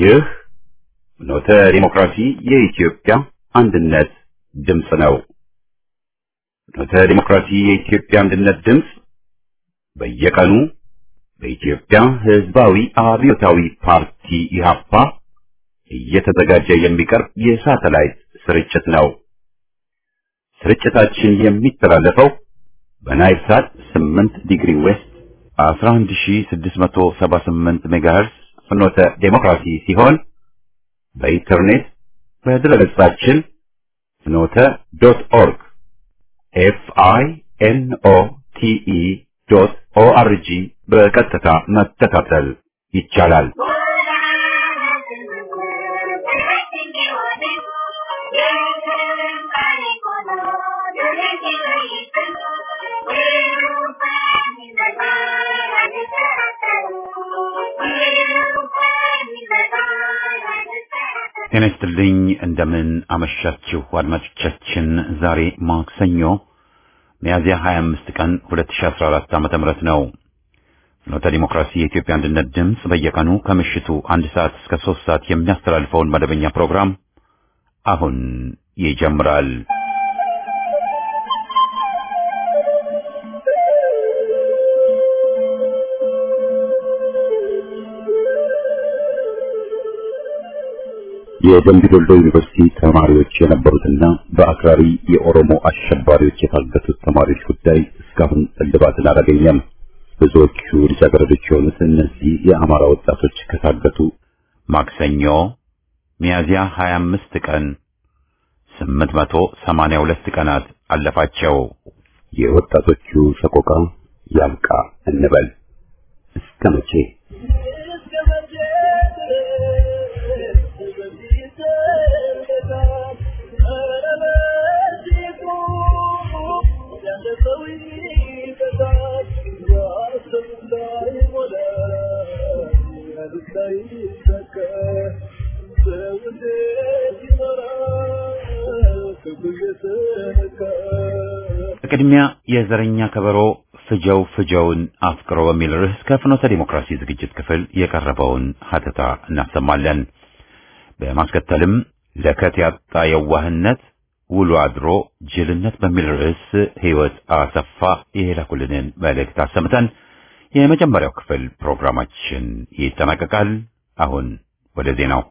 ይህ ፍኖተ ዲሞክራሲ የኢትዮጵያ አንድነት ድምፅ ነው። ፍኖተ ዲሞክራሲ የኢትዮጵያ አንድነት ድምፅ በየቀኑ በኢትዮጵያ ሕዝባዊ አብዮታዊ ፓርቲ ኢህአፓ እየተዘጋጀ የሚቀርብ የሳተላይት ስርጭት ነው። ስርጭታችን የሚተላለፈው በናይል ሳት 8 ዲግሪ ዌስት 11678 ሜጋሄርስ ፍኖተ ዴሞክራሲ ሲሆን በኢንተርኔት በድረገጻችን ፍኖተ ዶት ኦርግ ኤፍ አይ ኤን ኦ ቲ ኢ ዶት ኦ አር ጂ በቀጥታ መከታተል ይቻላል። ጤና ይስጥልኝ። እንደምን አመሻችሁ አድማጮቻችን። ዛሬ ማክሰኞ ሚያዝያ 25 ቀን 2014 ዓመተ ምህረት ነው። ፍኖተ ዲሞክራሲ የኢትዮጵያ አንድነት ድምፅ በየቀኑ ከምሽቱ አንድ ሰዓት እስከ ሶስት ሰዓት የሚያስተላልፈውን መደበኛ ፕሮግራም አሁን ይጀምራል። የደምቢ ዶሎ ዩኒቨርሲቲ ተማሪዎች የነበሩትና በአክራሪ የኦሮሞ አሸባሪዎች የታገቱት ተማሪዎች ጉዳይ እስካሁን እልባትን አላገኘም። ብዙዎቹ ልጃገረዶች የሆኑት እነዚህ የአማራ ወጣቶች ከታገቱ ማክሰኞ ሚያዝያ 25 ቀን 882 ቀናት አለፋቸው። የወጣቶቹ ሰቆቃ ያብቃ እንበል እስከ መቼ? በቅድሚያ የዘረኛ ከበሮ ፍጀው ፍጀውን አፍቅሮ በሚል ርዕስ ከፍኖተ ዲሞክራሲ ዝግጅት ክፍል የቀረበውን ሀተታ እናሰማለን። በማስከተልም ለከት ያጣ የዋህነት ውሎ አድሮ ጅልነት በሚል ርዕስ ሕይወት አሰፋ የላኩልንን መልእክት አሰምተን የመጀመሪያው ክፍል ፕሮግራማችን ይጠናቀቃል። አሁን ወደ ዜናው።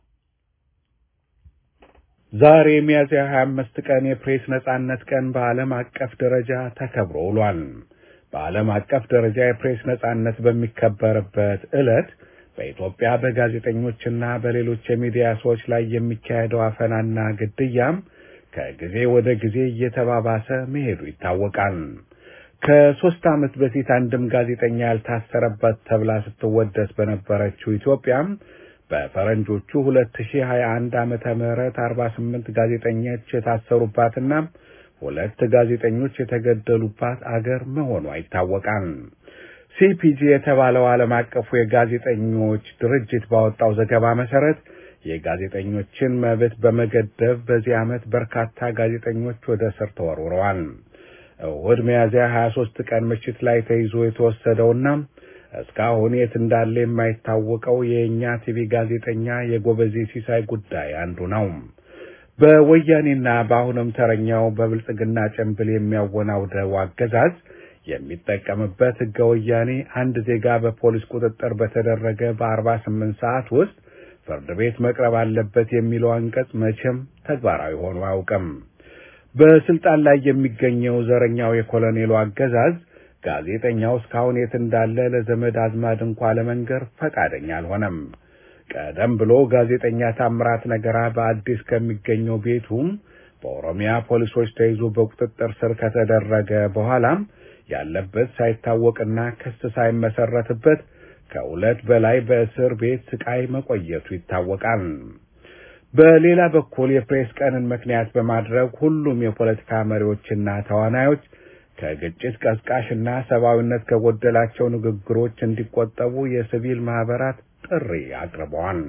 ዛሬ ሚያዝያ 25 ቀን የፕሬስ ነጻነት ቀን በዓለም አቀፍ ደረጃ ተከብሮ ውሏል። በዓለም አቀፍ ደረጃ የፕሬስ ነጻነት በሚከበርበት ዕለት በኢትዮጵያ በጋዜጠኞችና በሌሎች የሚዲያ ሰዎች ላይ የሚካሄደው አፈናና ግድያም ከጊዜ ወደ ጊዜ እየተባባሰ መሄዱ ይታወቃል። ከሦስት ዓመት በፊት አንድም ጋዜጠኛ ያልታሰረበት ተብላ ስትወደስ በነበረችው ኢትዮጵያም በፈረንጆቹ 2021 ዓመተ ምህረት 48 ጋዜጠኞች የታሰሩባትና ሁለት ጋዜጠኞች የተገደሉባት አገር መሆኗ ይታወቃል። ሲፒጂ የተባለው ዓለም አቀፉ የጋዜጠኞች ድርጅት ባወጣው ዘገባ መሰረት የጋዜጠኞችን መብት በመገደብ በዚህ ዓመት በርካታ ጋዜጠኞች ወደ እስር ተወርውረዋል። እሁድ ሚያዝያ 23 ቀን ምሽት ላይ ተይዞ የተወሰደውና እስካሁን የት እንዳለ የማይታወቀው የእኛ ቲቪ ጋዜጠኛ የጎበዜ ሲሳይ ጉዳይ አንዱ ነው። በወያኔና በአሁንም ተረኛው በብልጽግና ጭንብል የሚያወናውደው አገዛዝ የሚጠቀምበት ሕገ ወያኔ አንድ ዜጋ በፖሊስ ቁጥጥር በተደረገ በአርባ ስምንት ሰዓት ውስጥ ፍርድ ቤት መቅረብ አለበት የሚለው አንቀጽ መቼም ተግባራዊ ሆኖ አያውቅም። በስልጣን ላይ የሚገኘው ዘረኛው የኮሎኔሉ አገዛዝ ጋዜጠኛው እስካሁን የት እንዳለ ለዘመድ አዝማድ እንኳ ለመንገር ፈቃደኛ አልሆነም። ቀደም ብሎ ጋዜጠኛ ታምራት ነገራ በአዲስ ከሚገኘው ቤቱም በኦሮሚያ ፖሊሶች ተይዞ በቁጥጥር ስር ከተደረገ በኋላም ያለበት ሳይታወቅና ክስ ሳይመሰረትበት ከሁለት በላይ በእስር ቤት ስቃይ መቆየቱ ይታወቃል። በሌላ በኩል የፕሬስ ቀንን ምክንያት በማድረግ ሁሉም የፖለቲካ መሪዎችና ተዋናዮች ከግጭት ቀስቃሽና ሰብአዊነት ከጎደላቸው ንግግሮች እንዲቆጠቡ የሲቪል ማህበራት ጥሪ አቅርበዋል።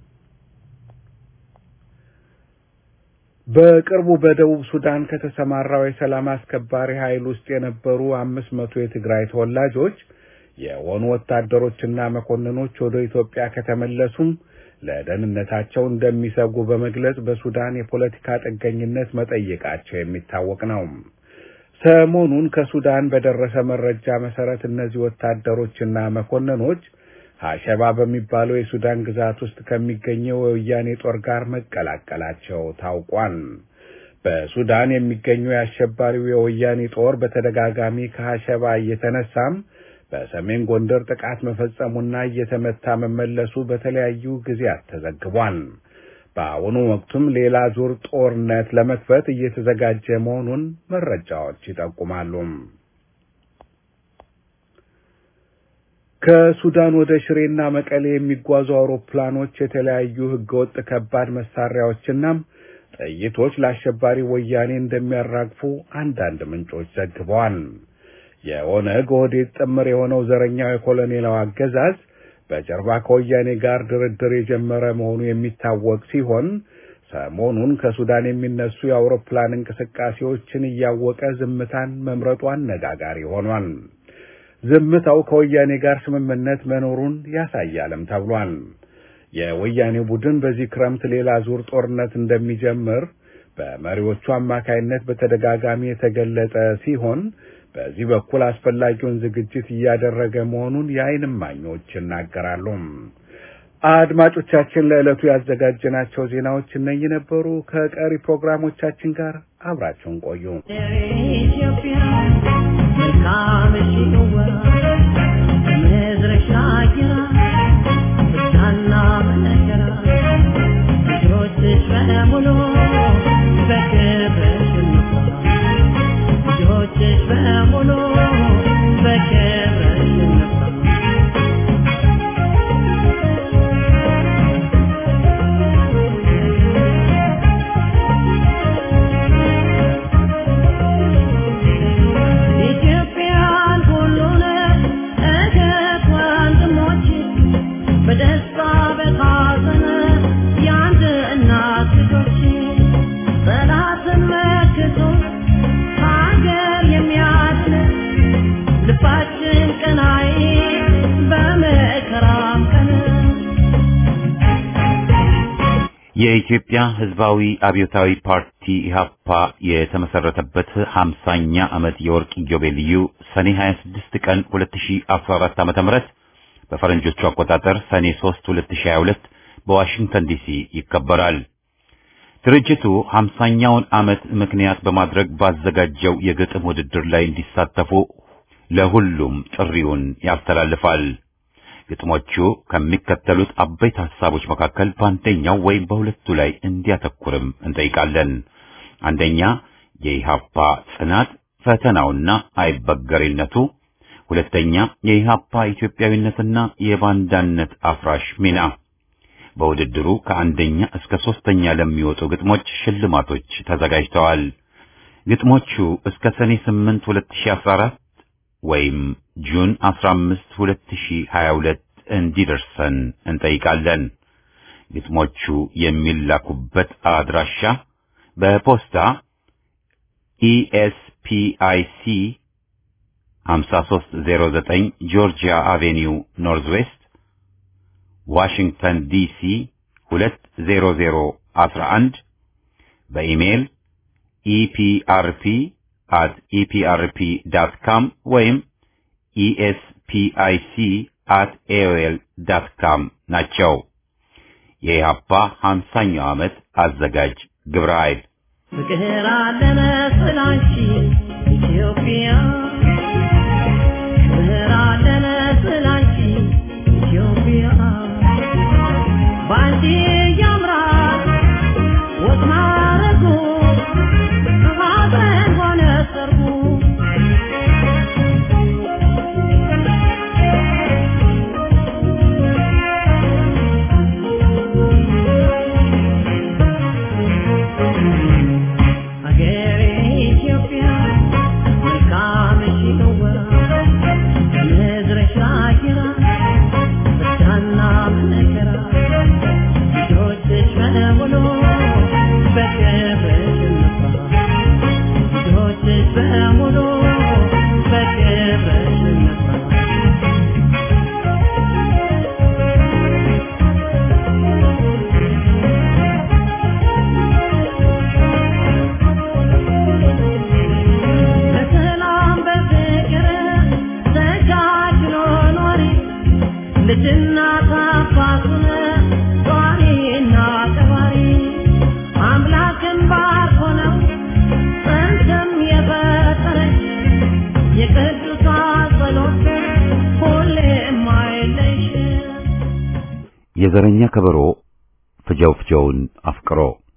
በቅርቡ በደቡብ ሱዳን ከተሰማራው የሰላም አስከባሪ ኃይል ውስጥ የነበሩ አምስት መቶ የትግራይ ተወላጆች የሆኑ ወታደሮችና መኮንኖች ወደ ኢትዮጵያ ከተመለሱም ለደህንነታቸው እንደሚሰጉ በመግለጽ በሱዳን የፖለቲካ ጥገኝነት መጠየቃቸው የሚታወቅ ነው። ሰሞኑን ከሱዳን በደረሰ መረጃ መሰረት እነዚህ ወታደሮችና መኮንኖች ሀሸባ በሚባለው የሱዳን ግዛት ውስጥ ከሚገኘው የወያኔ ጦር ጋር መቀላቀላቸው ታውቋል። በሱዳን የሚገኘው የአሸባሪው የወያኔ ጦር በተደጋጋሚ ከሀሸባ እየተነሳም በሰሜን ጎንደር ጥቃት መፈጸሙና እየተመታ መመለሱ በተለያዩ ጊዜያት ተዘግቧል። በአሁኑ ወቅቱም ሌላ ዙር ጦርነት ለመክፈት እየተዘጋጀ መሆኑን መረጃዎች ይጠቁማሉ። ከሱዳን ወደ ሽሬና መቀሌ የሚጓዙ አውሮፕላኖች የተለያዩ ህገወጥ ከባድ መሳሪያዎችና ጥይቶች ለአሸባሪ ወያኔ እንደሚያራግፉ አንዳንድ ምንጮች ዘግበዋል። የኦነግ ኦህዴድ ጥምር የሆነው ዘረኛው የኮሎኔላው አገዛዝ በጀርባ ከወያኔ ጋር ድርድር የጀመረ መሆኑ የሚታወቅ ሲሆን ሰሞኑን ከሱዳን የሚነሱ የአውሮፕላን እንቅስቃሴዎችን እያወቀ ዝምታን መምረጡ አነጋጋሪ ሆኗል። ዝምታው ከወያኔ ጋር ስምምነት መኖሩን ያሳያልም ተብሏል። የወያኔ ቡድን በዚህ ክረምት ሌላ ዙር ጦርነት እንደሚጀምር በመሪዎቹ አማካይነት በተደጋጋሚ የተገለጸ ሲሆን በዚህ በኩል አስፈላጊውን ዝግጅት እያደረገ መሆኑን የዓይን እማኞች ይናገራሉ። አድማጮቻችን፣ ለዕለቱ ያዘጋጀናቸው ዜናዎች እነኚህ ነበሩ። ከቀሪ ፕሮግራሞቻችን ጋር አብራችሁን ቆዩ። ኢትዮጵያ መልካም ሽዋ መዝረሻ ጅራ ብቻና መነገራ ልጆችሽ በሙሉ በክብርሽ እንኳ ልጆችሽ በሙሉ በክብርሽ እንኳ ኢትዮጵያን ሁሉን እህት ወንድሞች በደስታ በሐዘን የአንድ እናት ልጆች ጠላትን መክቶ ሀገር የሚያድን ልባችን ቀናይ በመከራም ቀን የኢትዮጵያ ሕዝባዊ አብዮታዊ ፓርቲ ኢህአፓ የተመሰረተበት 50ኛ ዓመት የወርቅ ኢዮቤልዩ ሰኔ 26 ቀን 2014 ዓ.ም በፈረንጆቹ አቆጣጠር ሰኔ 3 2022 በዋሽንግተን ዲሲ ይከበራል። ድርጅቱ 50ኛውን ዓመት ምክንያት በማድረግ ባዘጋጀው የግጥም ውድድር ላይ እንዲሳተፉ ለሁሉም ጥሪውን ያስተላልፋል። ግጥሞቹ ከሚከተሉት አበይት ሐሳቦች መካከል በአንደኛው ወይም በሁለቱ ላይ እንዲያተኩርም እንጠይቃለን። አንደኛ የኢሃፓ ጽናት ፈተናውና አይበገሬነቱ፣ ሁለተኛ የኢሃፓ ኢትዮጵያዊነትና የባንዳነት አፍራሽ ሚና። በውድድሩ ከአንደኛ እስከ ሶስተኛ ለሚወጡ ግጥሞች ሽልማቶች ተዘጋጅተዋል። ግጥሞቹ እስከ ሰኔ 8 2014 ወይም ጁን 15 2022 እንዲደርሰን እንጠይቃለን። ግጥሞቹ የሚላኩበት አድራሻ በፖስታ ኢኤስፒአይሲ 5309 ጆርጂያ አቬኒው ኖርዝ ዌስት ዋሽንግተን ዲሲ 20011 በኢሜይል ኢፒአርፒ at eprp.com ወይም espic at aol.com ናቸው። የኢህአፓ 50ኛው ዓመት አዘጋጅ ግብረ ኃይል ፍቅር አለነ ስላንቺ ኢትዮጵያ ፍቅር አለነ ስላንቺ ኢትዮጵያ ባንቺ ያምራል ወግ ማረጉ ሀዘን ሆነ ሰርጉ ሀገሬ ኢትዮጵያ መልካም እናት አባቱን ጧሪና ቀባሪ አምላክን ባርኮ ነው ጥንትም የፈጠረች የቅዱሳን ጸሎት ሁሌም አይለይሽም። የዘረኛ ከበሮ ፍጀው ፍጀውን አፍቅሮ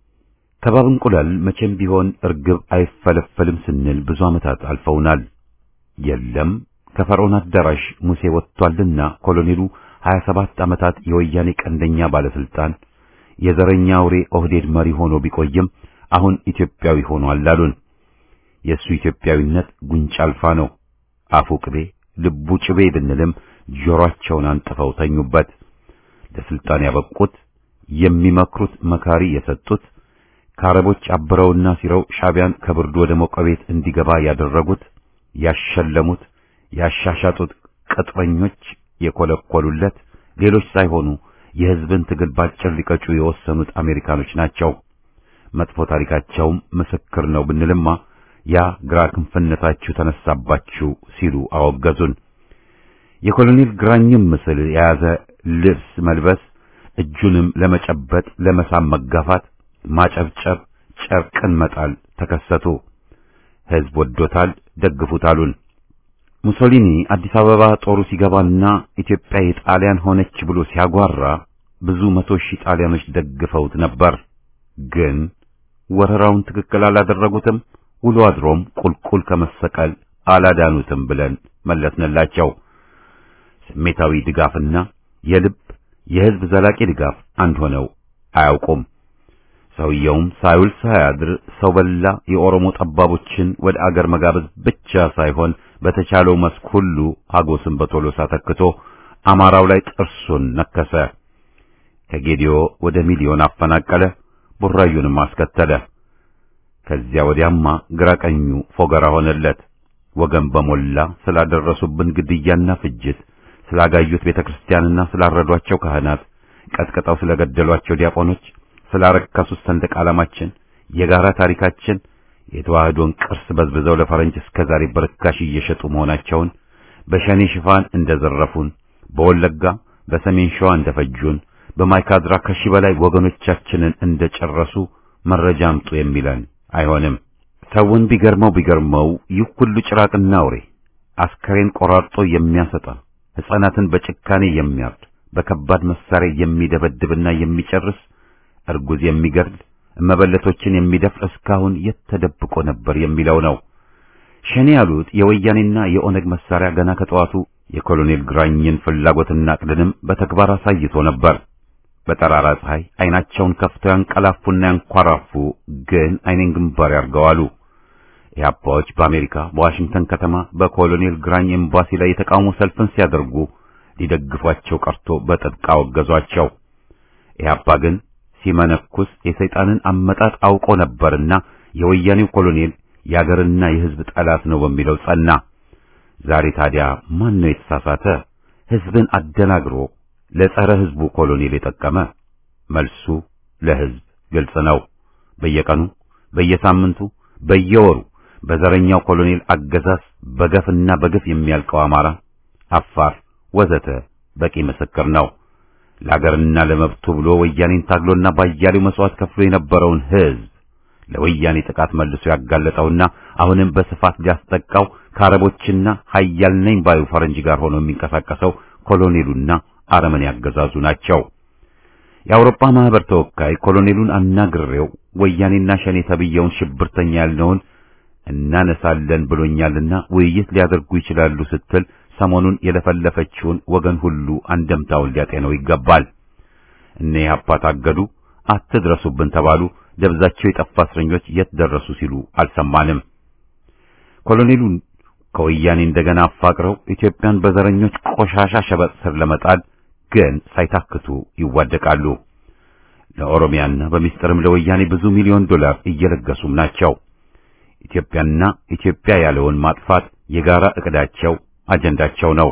ከባብ እንቁላል መቼም ቢሆን እርግብ አይፈለፈልም ስንል ብዙ ዓመታት አልፈውናል። የለም ከፈርዖን አዳራሽ ሙሴ ወጥቷልና ኮሎኔሉ 27 ዓመታት የወያኔ ቀንደኛ ባለስልጣን የዘረኛ አውሬ ኦህዴድ መሪ ሆኖ ቢቆይም አሁን ኢትዮጵያዊ ሆኗል አሉን። የእሱ ኢትዮጵያዊነት ጉንጭ አልፋ ነው። አፉ ቅቤ ልቡ ጭቤ ብንልም ጆሮአቸውን አንጥፈው ተኙበት። ለስልጣን ያበቁት የሚመክሩት መካሪ የሰጡት ከአረቦች አብረውና ሲረው ሻቢያን ከብርዱ ወደ ሞቀ ቤት እንዲገባ ያደረጉት ያሸለሙት ያሻሻጡት ቅጥረኞች የኮለኮሉለት ሌሎች ሳይሆኑ የሕዝብን ትግል ባጭር ሊቀጩ የወሰኑት አሜሪካኖች ናቸው። መጥፎ ታሪካቸውም ምስክር ነው ብንልማ ያ ግራ ክንፍነታችሁ ተነሳባችሁ ሲሉ አወገዙን። የኮሎኔል ግራኝም ምስል የያዘ ልብስ መልበስ፣ እጁንም ለመጨበጥ ለመሳም መጋፋት፣ ማጨብጨብ፣ ጨርቅን መጣል ተከሰቱ። ሕዝብ ወዶታል፣ ደግፉት አሉን። ሙሶሊኒ አዲስ አበባ ጦሩ ሲገባና ኢትዮጵያ የጣሊያን ሆነች ብሎ ሲያጓራ ብዙ መቶ ሺህ ጣሊያኖች ደግፈውት ነበር። ግን ወረራውን ትክክል አላደረጉትም፣ ውሎ አድሮም ቁልቁል ከመሰቀል አላዳኑትም ብለን መለስንላቸው። ስሜታዊ ድጋፍና የልብ የሕዝብ ዘላቂ ድጋፍ አንድ ሆነው አያውቁም። ሰውየውም ሳይውል ሳያድር ሰው በላ የኦሮሞ ጠባቦችን ወደ አገር መጋበዝ ብቻ ሳይሆን በተቻለው መስክ ሁሉ ሀጎስን በቶሎሳ ተክቶ አማራው ላይ ጥርሱን ነከሰ። ከጌዲዮ ወደ ሚሊዮን አፈናቀለ፣ ቡራዩንም አስከተለ። ከዚያ ወዲያማ ግራ ቀኙ ፎገራ ሆነለት። ወገን በሞላ ስላደረሱብን ግድያና ፍጅት፣ ስላጋዩት ቤተክርስቲያንና ስላረዷቸው ካህናት፣ ቀጥቅጠው ስለገደሏቸው ዲያቆኖች፣ ስላረከሱት ሰንደቅ ዓላማችን፣ የጋራ ታሪካችን የተዋህዶን ቅርስ በዝብዘው ለፈረንጅ እስከ ዛሬ በርካሽ እየሸጡ መሆናቸውን በሸኔ ሽፋን እንደዘረፉን፣ በወለጋ በሰሜን ሸዋ እንደፈጁን፣ በማይካድራ ከሺህ በላይ ወገኖቻችንን እንደጨረሱ መረጃ አምጡ የሚለን አይሆንም። ሰውን ቢገርመው ቢገርመው ይህ ሁሉ ጭራቅና አውሬ አስከሬን ቆራርጦ የሚያሰጣ ሕፃናትን በጭካኔ የሚያርድ በከባድ መሳሪያ የሚደበድብና የሚጨርስ እርጉዝ የሚገድል እመበለቶችን የሚደፍር እስካሁን የት ተደብቆ ነበር የሚለው ነው። ሸኔ ያሉት የወያኔና የኦነግ መሳሪያ ገና ከጠዋቱ የኮሎኔል ግራኝን ፍላጎትና ዕቅድንም በተግባር አሳይቶ ነበር። በጠራራ ፀሐይ አይናቸውን ከፍተው ያንቀላፉና ያንኳራፉ፣ ግን አይኔን ግንባር ያርገዋሉ። ኢህአፓዎች በአሜሪካ በዋሽንግተን ከተማ በኮሎኔል ግራኝ ኤምባሲ ላይ የተቃውሞ ሰልፍን ሲያደርጉ ሊደግፏቸው ቀርቶ በጥብቅ አወገዟቸው። ኢህአፓ ግን ሲመነኩስ የሰይጣንን አመጣጥ አውቆ ነበርና የወያኔው ኮሎኔል የአገርና የሕዝብ ጠላት ነው በሚለው ጸና። ዛሬ ታዲያ ማን ነው የተሳሳተ? ሕዝብን አደናግሮ ለጸረ ሕዝቡ ኮሎኔል የጠቀመ? መልሱ ለሕዝብ ግልጽ ነው። በየቀኑ በየሳምንቱ፣ በየወሩ በዘረኛው ኮሎኔል አገዛዝ በገፍና በግፍ የሚያልቀው አማራ፣ አፋር ወዘተ በቂ ምስክር ነው። ለአገርና ለመብቱ ብሎ ወያኔን ታግሎና ባያሌው መስዋዕት ከፍሎ የነበረውን ሕዝብ ለወያኔ ጥቃት መልሶ ያጋለጠውና አሁንም በስፋት ሊያስጠቃው ከአረቦችና ኃያል ነኝ ባዩ ፈረንጅ ጋር ሆኖ የሚንቀሳቀሰው ኮሎኔሉና አረመኔ ያገዛዙ ናቸው። የአውሮፓ ማህበር ተወካይ ኮሎኔሉን አናግሬው ወያኔና ሸኔ ተብየውን ሽብርተኛ ያልነውን እናነሳለን ብሎኛልና ውይይት ሊያደርጉ ይችላሉ ስትል ሰሞኑን የለፈለፈችውን ወገን ሁሉ አንደምታውን ሊያጤነው ይገባል። እነ ኢህአፓ ታገዱ፣ አትድረሱብን ተባሉ፣ ደብዛቸው የጠፋ እስረኞች የት ደረሱ ሲሉ አልሰማንም። ኮሎኔሉን ከወያኔ እንደገና አፋቅረው ኢትዮጵያን በዘረኞች ቆሻሻ ሸበጥ ስር ለመጣል ግን ሳይታክቱ ይዋደቃሉ። ለኦሮሚያና በሚስጥርም ለወያኔ ብዙ ሚሊዮን ዶላር እየለገሱም ናቸው። ኢትዮጵያና ኢትዮጵያ ያለውን ማጥፋት የጋራ እቅዳቸው አጀንዳቸው ነው።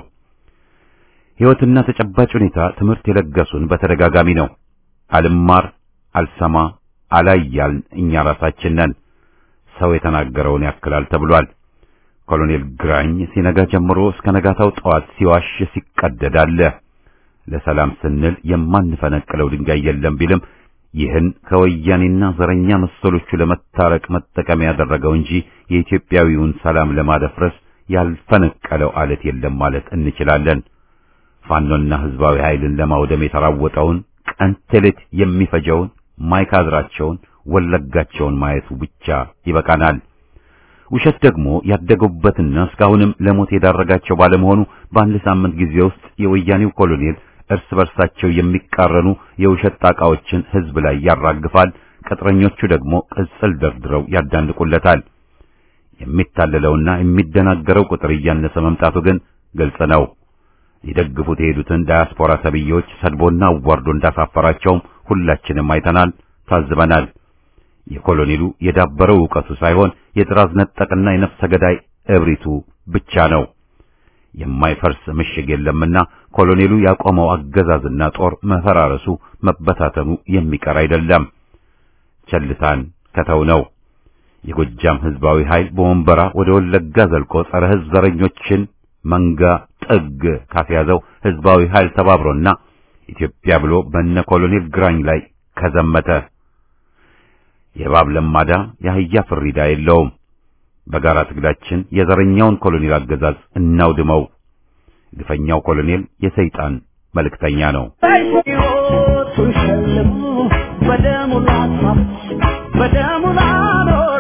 ሕይወትና ተጨባጭ ሁኔታ ትምህርት የለገሱን በተደጋጋሚ ነው። አልማር አልሰማ አላያልን እኛ ራሳችን ነን። ሰው የተናገረውን ያክላል ተብሏል። ኮሎኔል ግራኝ ሲነጋ ጀምሮ እስከ ነጋታው ጠዋት ሲዋሽ ሲቀደድ አለ። ለሰላም ስንል የማንፈነቅለው ድንጋይ የለም ቢልም ይህን ከወያኔና ዘረኛ መሰሎቹ ለመታረቅ መጠቀሚያ ያደረገው እንጂ የኢትዮጵያዊውን ሰላም ለማደፍረስ ያልፈነቀለው አለት የለም ማለት እንችላለን። ፋኖና ህዝባዊ ኃይልን ለማውደም የተራወጠውን ቀን ተሌት የሚፈጀውን ማይካድራቸውን ወለጋቸውን ማየቱ ብቻ ይበቃናል። ውሸት ደግሞ ያደገውበትና እስካሁንም ለሞት የዳረጋቸው ባለመሆኑ በአንድ ሳምንት ጊዜ ውስጥ የወያኔው ኮሎኔል እርስ በርሳቸው የሚቃረኑ የውሸት ጣቃዎችን ህዝብ ላይ ያራግፋል። ቅጥረኞቹ ደግሞ ቅጽል ደርድረው ያዳንቁለታል። የሚታለለውና የሚደናገረው ቁጥር እያነሰ መምጣቱ ግን ግልጽ ነው። ሊደግፉት የሄዱትን ዳያስፖራ ተብዬዎች ሰድቦና አዋርዶ እንዳሳፈራቸውም ሁላችንም አይተናል፣ ታዝበናል። የኮሎኔሉ የዳበረው ዕውቀቱ ሳይሆን የጥራዝ ነጠቅና የነፍሰ ገዳይ እብሪቱ ብቻ ነው። የማይፈርስ ምሽግ የለምና ኮሎኔሉ ያቆመው አገዛዝና ጦር መፈራረሱ መበታተኑ የሚቀር አይደለም። ቸልታን ከተው ነው። የጎጃም ህዝባዊ ኃይል በወንበራ ወደ ወለጋ ዘልቆ ጸረ ህዝብ ዘረኞችን መንጋ ጥግ ካስያዘው ህዝባዊ ኃይል ተባብሮና ኢትዮጵያ ብሎ በነ ኮሎኔል ግራኝ ላይ ከዘመተ የእባብ ለማዳ የአህያ ፍሪዳ የለውም። በጋራ ትግላችን የዘረኛውን ኮሎኔል አገዛዝ እናውድመው። ግፈኛው ኮሎኔል የሰይጣን መልእክተኛ ነው። ሕይወቱን ሸልሞ በደሙ ላጥፋት በደሙ ላኖር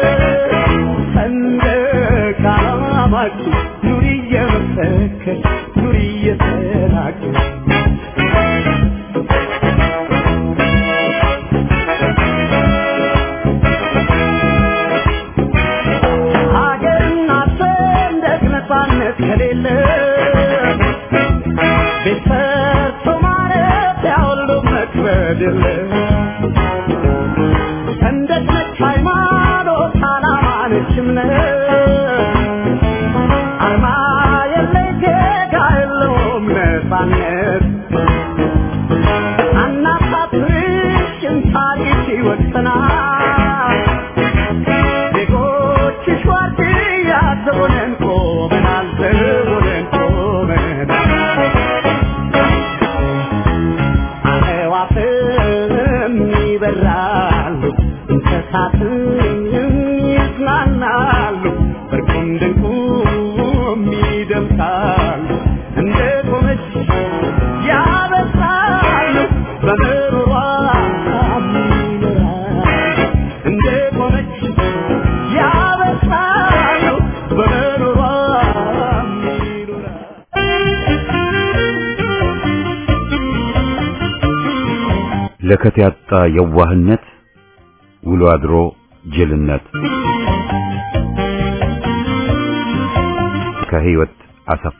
ሰንደቅ ዓላማችን ኑሪ እየመሰከር ኑሪ እየተናገር ሀገርና ሰንደቅ ነፃነት ከሌለ ቤት ሰርቶ ማረፊያ ሁሉ መክበድ የለ ሰንደቅ ነች ሃይማኖት ዓላማ ነች እምነት አርማ የለይ ዜጋ የለውም ነፃነት አናሳፍርሽም ታሪክ ይወሰናል ዜጎችሽ ዋርድያ ዘቦነን ቆመናል ዘቦነን ቆመናል አዕዋፍም ይበራሉ እንስሳትም ይዝናናሉ እርቁም ድንቁም ይደምሳሉ እንደ ቆመች ያበሳሉ በምሮሯ ይኖራሉ እንደ ቆመች ያበሳሉ በምሮሯ ይኖራሉ ለከት ያጣ የዋህነት ውሎ አድሮ ጅልነት ከህይወት አሰፋ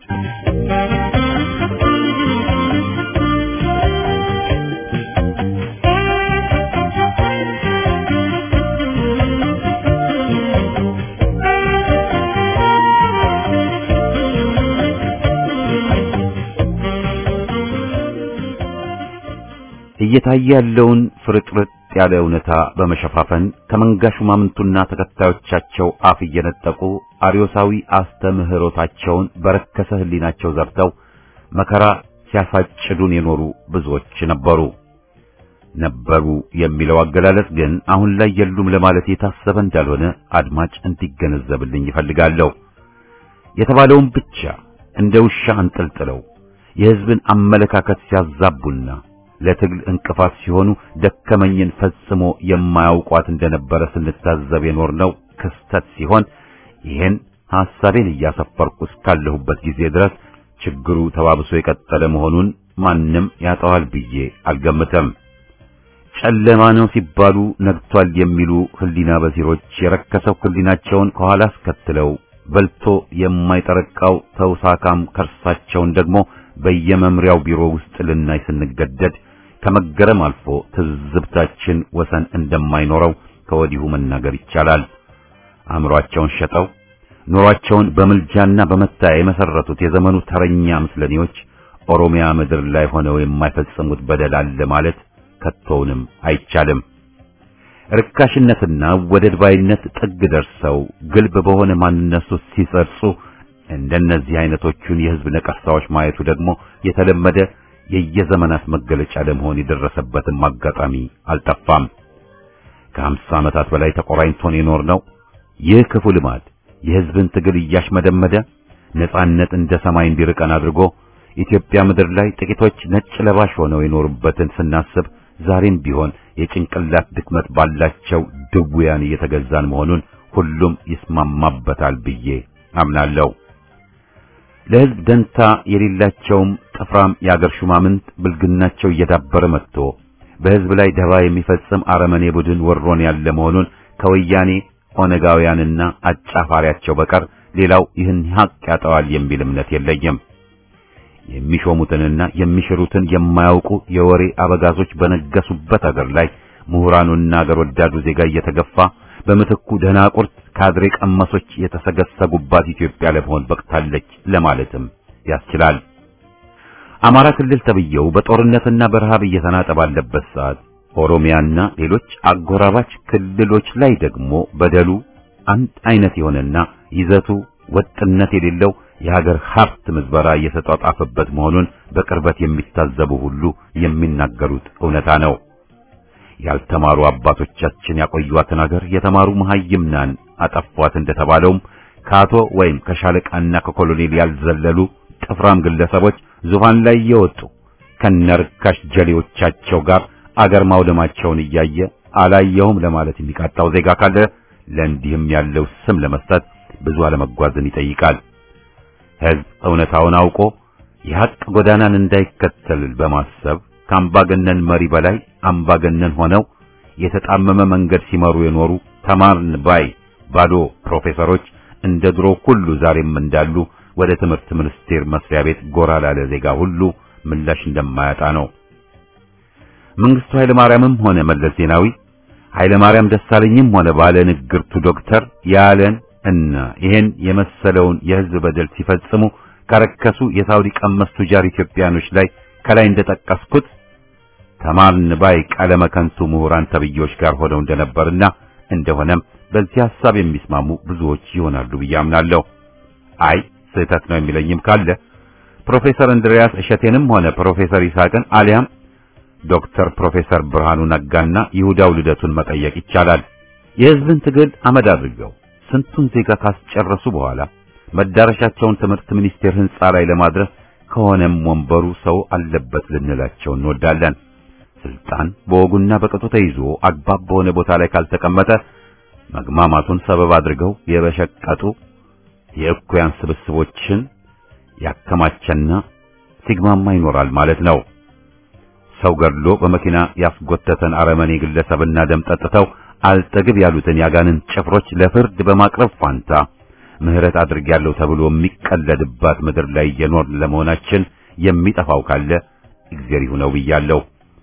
እየታየ ያለውን ፍርጥርጥ ያለ እውነታ በመሸፋፈን ከመንጋ ሹማምንቱና ተከታዮቻቸው አፍ እየነጠቁ አርዮሳዊ አስተምህሮታቸውን በረከሰ ህሊናቸው ዘርተው መከራ ሲያሳጭዱን የኖሩ ብዙዎች ነበሩ። ነበሩ የሚለው አገላለጽ ግን አሁን ላይ የሉም ለማለት የታሰበ እንዳልሆነ አድማጭ እንዲገነዘብልኝ ይፈልጋለሁ። የተባለውን ብቻ እንደ ውሻ አንጠልጥለው የህዝብን አመለካከት ሲያዛቡና ለትግል እንቅፋት ሲሆኑ ደከመኝን ፈጽሞ የማያውቋት እንደነበረ ስንታዘብ የኖርነው ክስተት ሲሆን ይህን ሐሳቤን እያሰፈርኩ እስካለሁበት ጊዜ ድረስ ችግሩ ተባብሶ የቀጠለ መሆኑን ማንም ያጠዋል ብዬ አልገምተም። ጨለማ ነው ሲባሉ ነግቷል የሚሉ ህሊና በሲሮች የረከሰው ህሊናቸውን ከኋላ አስከትለው በልቶ የማይጠረቃው ተውሳካም ከርሳቸውን ደግሞ በየመምሪያው ቢሮ ውስጥ ልናይ ስንገደድ ከመገረም አልፎ ትዝብታችን ወሰን እንደማይኖረው ከወዲሁ መናገር ይቻላል። አእምሮአቸውን ሸጠው ኑሯቸውን በምልጃና በመታያ የመሰረቱት የዘመኑ ተረኛ ምስለኔዎች ኦሮሚያ ምድር ላይ ሆነው የማይፈጽሙት በደል አለ ማለት ከቶውንም አይቻልም። ርካሽነትና ወደድ ባይነት ጥግ ደርሰው ግልብ በሆነ ማንነት ውስጥ ሲሰርጹ እንደነዚህ አይነቶቹን የህዝብ ነቀርሳዎች ማየቱ ደግሞ የተለመደ የየዘመናት መገለጫ ለመሆን የደረሰበትም አጋጣሚ አልጠፋም። ከሀምሳ ዓመታት በላይ ተቆራኝቶን የኖርነው ይህ ክፉ ልማድ የህዝብን ትግል እያሽመደመደ ነጻነት እንደ ሰማይ እንዲርቀን አድርጎ ኢትዮጵያ ምድር ላይ ጥቂቶች ነጭ ለባሽ ሆነው የኖሩበትን ስናስብ ዛሬም ቢሆን የጭንቅላት ድክመት ባላቸው ድውያን እየተገዛን መሆኑን ሁሉም ይስማማበታል ብዬ አምናለሁ። ለህዝብ ደንታ የሌላቸውም ጥፍራም የአገር ሹማምንት ብልግናቸው እየዳበረ መጥቶ በህዝብ ላይ ደባ የሚፈጽም አረመኔ ቡድን ወሮን ያለ መሆኑን ከወያኔ ኦነጋውያንና አጫፋሪያቸው በቀር ሌላው ይህን ሀቅ ያጠዋል የሚል እምነት የለኝም። የሚሾሙትንና የሚሽሩትን የማያውቁ የወሬ አበጋዞች በነገሱበት አገር ላይ ምሁራኑና አገር ወዳዱ ዜጋ እየተገፋ በምትኩ ደናቁርት ካድሬ ቀመሶች የተሰገሰጉባት ኢትዮጵያ ለመሆን በቅታለች ለማለትም ያስችላል። አማራ ክልል ተብየው በጦርነትና በረሃብ እየተናጠ ባለበት ሰዓት ኦሮሚያና ሌሎች አጎራባች ክልሎች ላይ ደግሞ በደሉ አንድ አይነት የሆነና ይዘቱ ወጥነት የሌለው የሀገር ሀብት ምዝበራ እየተጧጣፈበት መሆኑን በቅርበት የሚታዘቡ ሁሉ የሚናገሩት እውነታ ነው። ያልተማሩ አባቶቻችን ያቆዩዋትን ሀገር የተማሩ መሐይምናን አጠፏት እንደተባለውም ከአቶ ወይም ከሻለቃና ከኮሎኔል ያልዘለሉ ጥፍራም ግለሰቦች ዙፋን ላይ እየወጡ ከነርካሽ ጀሌዎቻቸው ጋር አገር ማውደማቸውን እያየ አላየሁም ለማለት የሚቃጣው ዜጋ ካለ ለእንዲህም ያለው ስም ለመስጠት ብዙ አለመጓዝን ይጠይቃል። ሕዝብ እውነታውን አውቆ የሐቅ ጎዳናን እንዳይከተል በማሰብ ከአምባገነን መሪ በላይ አምባገነን ሆነው የተጣመመ መንገድ ሲመሩ የኖሩ ተማርን ባይ ባዶ ፕሮፌሰሮች እንደ ድሮ ሁሉ ዛሬም እንዳሉ ወደ ትምህርት ሚኒስቴር መስሪያ ቤት ጎራ ላለ ዜጋ ሁሉ ምላሽ እንደማያጣ ነው። መንግስቱ ኃይለ ማርያምም ሆነ መለስ ዜናዊ ኃይለ ማርያም ደሳለኝም ሆነ ባለ ንግርቱ ዶክተር ያለን እና ይሄን የመሰለውን የህዝብ በደል ሲፈጽሙ ከረከሱ የሳውዲ ቀመስ ቱጃር ኢትዮጵያኖች ላይ ከላይ እንደጠቀስኩት ተማርን ባይ ቀለመ ከንቱ ምሁራን ተብዮች ጋር ሆነው እንደነበርና እንደሆነም በዚህ ሐሳብ የሚስማሙ ብዙዎች ይሆናሉ ብዬ አምናለሁ። አይ ስህተት ነው የሚለኝም ካለ ፕሮፌሰር እንድሪያስ እሸቴንም ሆነ ፕሮፌሰር ይስሐቅን አሊያም ዶክተር ፕሮፌሰር ብርሃኑ ነጋና ይሁዳው ልደቱን መጠየቅ ይቻላል። የህዝብን ትግል አመድ አድርገው ስንቱን ዜጋ ካስጨረሱ በኋላ መዳረሻቸውን ትምህርት ሚኒስቴር ህንጻ ላይ ለማድረስ ከሆነም ወንበሩ ሰው አለበት ልንላቸው እንወዳለን። ስልጣን በወጉና በቅጡ ተይዞ አግባብ በሆነ ቦታ ላይ ካልተቀመጠ መግማማቱን ሰበብ አድርገው የበሸቀጡ የእኩያን ስብስቦችን ያከማቸና ሲግማማ ይኖራል ማለት ነው። ሰው ገድሎ በመኪና ያስጎተተን አረመኔ ግለሰብና ደም ጠጥተው አልጠግብ ያሉትን ያጋንን ጭፍሮች ለፍርድ በማቅረብ ፋንታ ምህረት አድርጌያለሁ ተብሎ የሚቀለድባት ምድር ላይ እየኖርን ለመሆናችን የሚጠፋው ካለ እግዚአብሔር ይሁነው ብያለሁ።